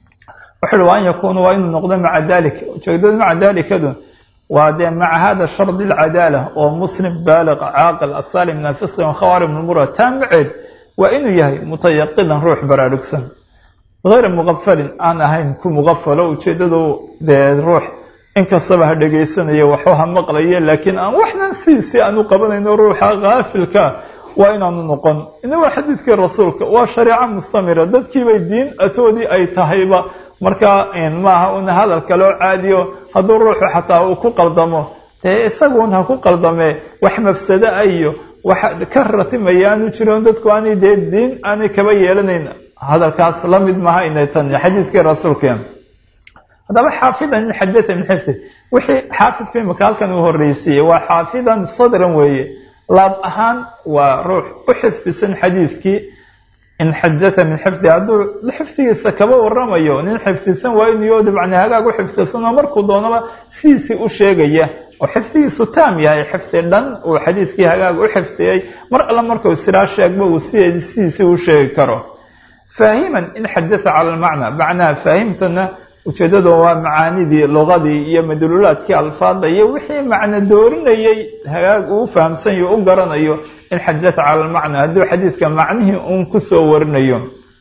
wuxu uhi wa an yakuuna waa inuu noqdo maca dalika ujeedada maca dalikadu waa dee maca hada shardi alcadaala oo muslim baaliq caaqil asaalim min alfisqi wakhawarim lmura taa maceed waa inuu yahay mutayaqidan ruux baraarugsan hayra muqafalin aan ahayn ku muqafalo ujeedadu dee ruux inkastaba ha dhegaysanayo waxu ha maqlayo laakiin aan waxnan sidiisii aanu qabanayno ruuxa kaafilka waa inaanu noqon ina waa xadiidkii rasuulka waa shareeco mustamira dadkiibay diin atoodii ay tahayba markaa maaha una hadal kaloo caadiyo hadduu ruuxu xataa uu ku qaldamo dee isaguun ha ku qaldamee wax mafsado ah iyo wax ka ratimaya aanu jiron dadku aanay dee diin aanay kaba yeelanayn hadalkaas la mid maha inay tan xadiidkii rasuulkeen haddaba xaafidan in xadaa min xifdi wixii xaafidku imika halkan uu horreysiiyey waa xaafidan sadran weeye laab ahaan waa ruux u xifdisan xadiidkii in xadaa min xifdi hadduu xifdigiisa kaba waramayo nin xifdisan waa inuu dabcni hagaag u xifdisan oo markuu doonaba sidiisii u sheegaya oo xifdigiisu taam yahay xifdi dhan uu xadiidkii hagaag u xifdiyey mar alla markuu siraa sheegba uu sideed sidiisii u sheegi karo faahiman in xadaa cala almacna macnaha faahimtana ujeeddadu waa macaanidii luqadii iyo madluulaadkii alfaada iyo wixii macno doorinayay hagaag uu fahamsanyo u garanayo in xadaa cala almacna hadduu xadiidka macnihii uun kusoo warinayo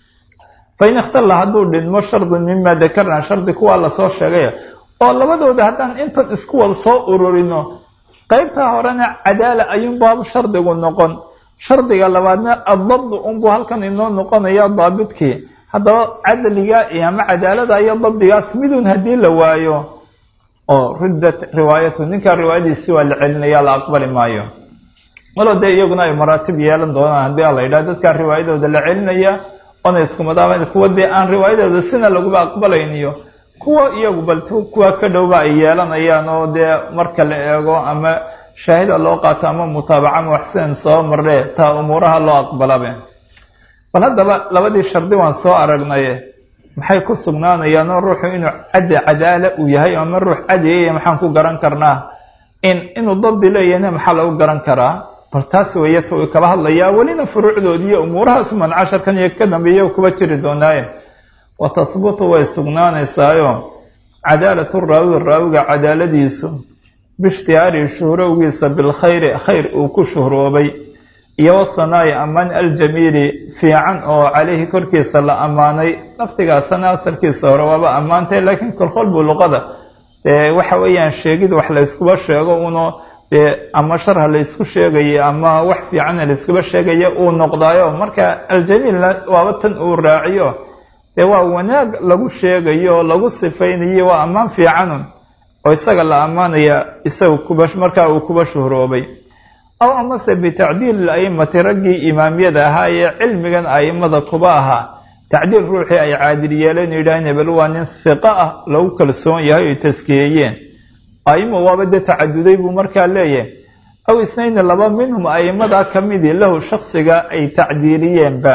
fain ikhtalla hadduu dhidmo shardun mima dakarna shardi kuwaa lasoo sheegay oo labadooda haddaan intan isku wada soo ururino qeybtaa horena cadaala ayuunbaabu shardigu noqon shardiga labaadna addabdu unbuu halkan inoo noqonaya daabidkii haddaba cadliga iyo ama cadaalada iyo dabdigaas midun haddii la waayo oo ruddat riwaayatu ninkaa riwaayadiisi waa la celinaya la aqbali maayo malo dee iyaguna ay maraatib yeelan doonaan haddii a la yidhaha dadkaa riwaayadooda la celinaya oona iskumadaama kuwa dee aan riwaayadooda sina laguba aqbalayniyo kuwa iyagu bal kuwa ka dhowba ay yeelanayaan oo dee marka la eego ama shaahida loo qaato ama mutaabaca wax sidan soo marre taa umuuraha loo aqbalabe bal haddaba labadii shardi waan soo aragnaye maxay ku sugnaanayaan oo ruuxu inuu caddi cadaala uu yahay ama ruux cadiyaya maxaan ku garan karnaa in inuu dabdi leeyahna maxaa lagu garan karaa bal taas weeye ta uu kala hadlayaa welina furuucdoodii iyo umuurahaas man casharkan iyo ka dambeeya kuba jiri doonaaye wa tahbutu way sugnaanaysaayo cadaalatu raawi raawiga cadaaladiisu biishtihaari shuhrowgiisa bilkhayri khayr uu ku shuhroobay iyo wathanaai ammaan aljamiili fiican oo caleyhi korkiisa la ammaanay laftigaasana asalkiisa hore waaba ammaantay laakiin kolkol buu luqada dee waxa weeyaan sheegid wax layskuba sheego uno dee ama sharha laysku sheegaya ama wax fiicanna layskuba sheegaya uu noqdaayo marka aljamiilna waaba tan uu raaciyo dee waa wanaag lagu sheegayo lagu sifaynayo waa ammaan fiicanun oo isaga la ammaanaya isaga kuba markaa uu kuba shuhroobay aw amase bitacdiil a'immati raggii imaamyada ahaa ee cilmigan a'immada kuba ahaa tacdiil ruuxii ay caadil yeeleen yidhaaheen hebel waa nin hiqa ah lagu kalsoon yahay oy taskiyeeyeen a'imo waaba dee tacaduday buu markaa leeyahay aw isnayni laba minhum a'immadaa ka midii lahu shaksiga ay tacdiiliyeenba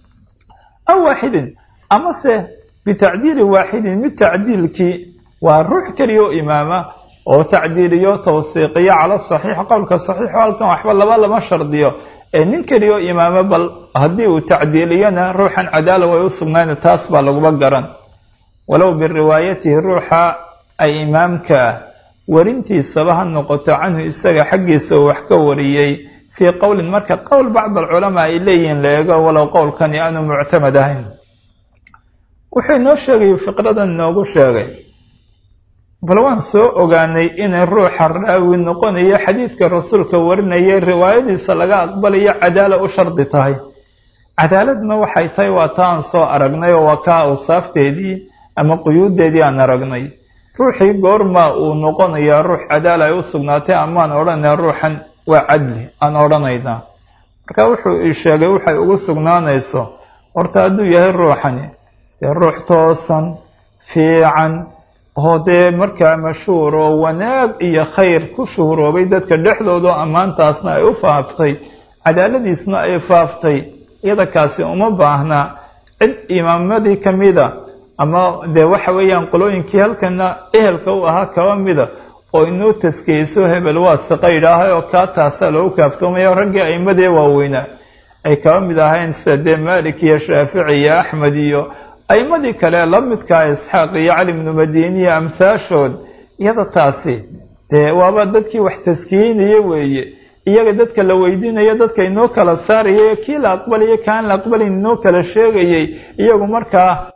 aw waaxidin amase bitacdiili waaxidin mid tacdiilkii waa ruux keliya oo imaama oo tacdiiliyo tawsiiqiyo cala saxiix qowlka saxiixo halkan waxba laba lama shardiyo ee nin keliyo imaamo bal haddii uu tacdiiliyana ruuxan cadaala way u sugnayn taas baa laguba garan walow biriwaayatihi ruuxa ay imaamka warintiisaba ha noqoto canhu isaga xaggiisa uu wax ka wariyey fii qowlin marka qowl bacd alculamaa ay leeyihiin la eego walow qowlkani aanu muctamad ahayn wuxuu inoo sheegay fiqradan inoogu sheegay bal waan soo ogaanay inay ruuxa raawi noqonayo xadiidka rasuulka warinayay riwaayadiisa laga aqbalayo cadaala u shardi tahay cadaaladna waxay tahay waa ta aan soo aragnay oo waa kaa awsaafteedii ama quyuuddeedii aan aragnay ruuxii goorma uu noqonayaa ruux cadaala ay u sugnaatay amaan odhanaya ruuxan waa cadli aan odhanaynaa marka wuxuu ii sheegay waxay ugu sugnaanayso horta hadduu yahay ruuxani dee ruux toosan fiican oo dee markaa mashhuur oo wanaag iyo khayr ku shuhuroobay dadka dhexdooda oo ammaantaasna ay u faaftay cadaaladiisna ay faaftay iyada kaasi uma baahna cid imaamadii ka mida ama dee waxa weeyaan qolooyinkii halkana ehelka u ahaa kaba mida oo inuu taskeyso hebel waa siqa yidhaahay oo kaa taasaa loogu kaaftoomaya raggii aimadee waaweynaa ay kaba mid ahayn sida dee maalik iyo shaafici iyo axmed iyo aimadii kale la midkaa isxaaq iyo cali bnu madiniya amhaashood iyada taasi dee waaba dadkii wax taskiyeynaya weeye iyaga dadka la weydiinayo dadka inoo kala saarayay kii la aqbalaya kaan la aqbalayn inoo kala sheegayay iyagu markaa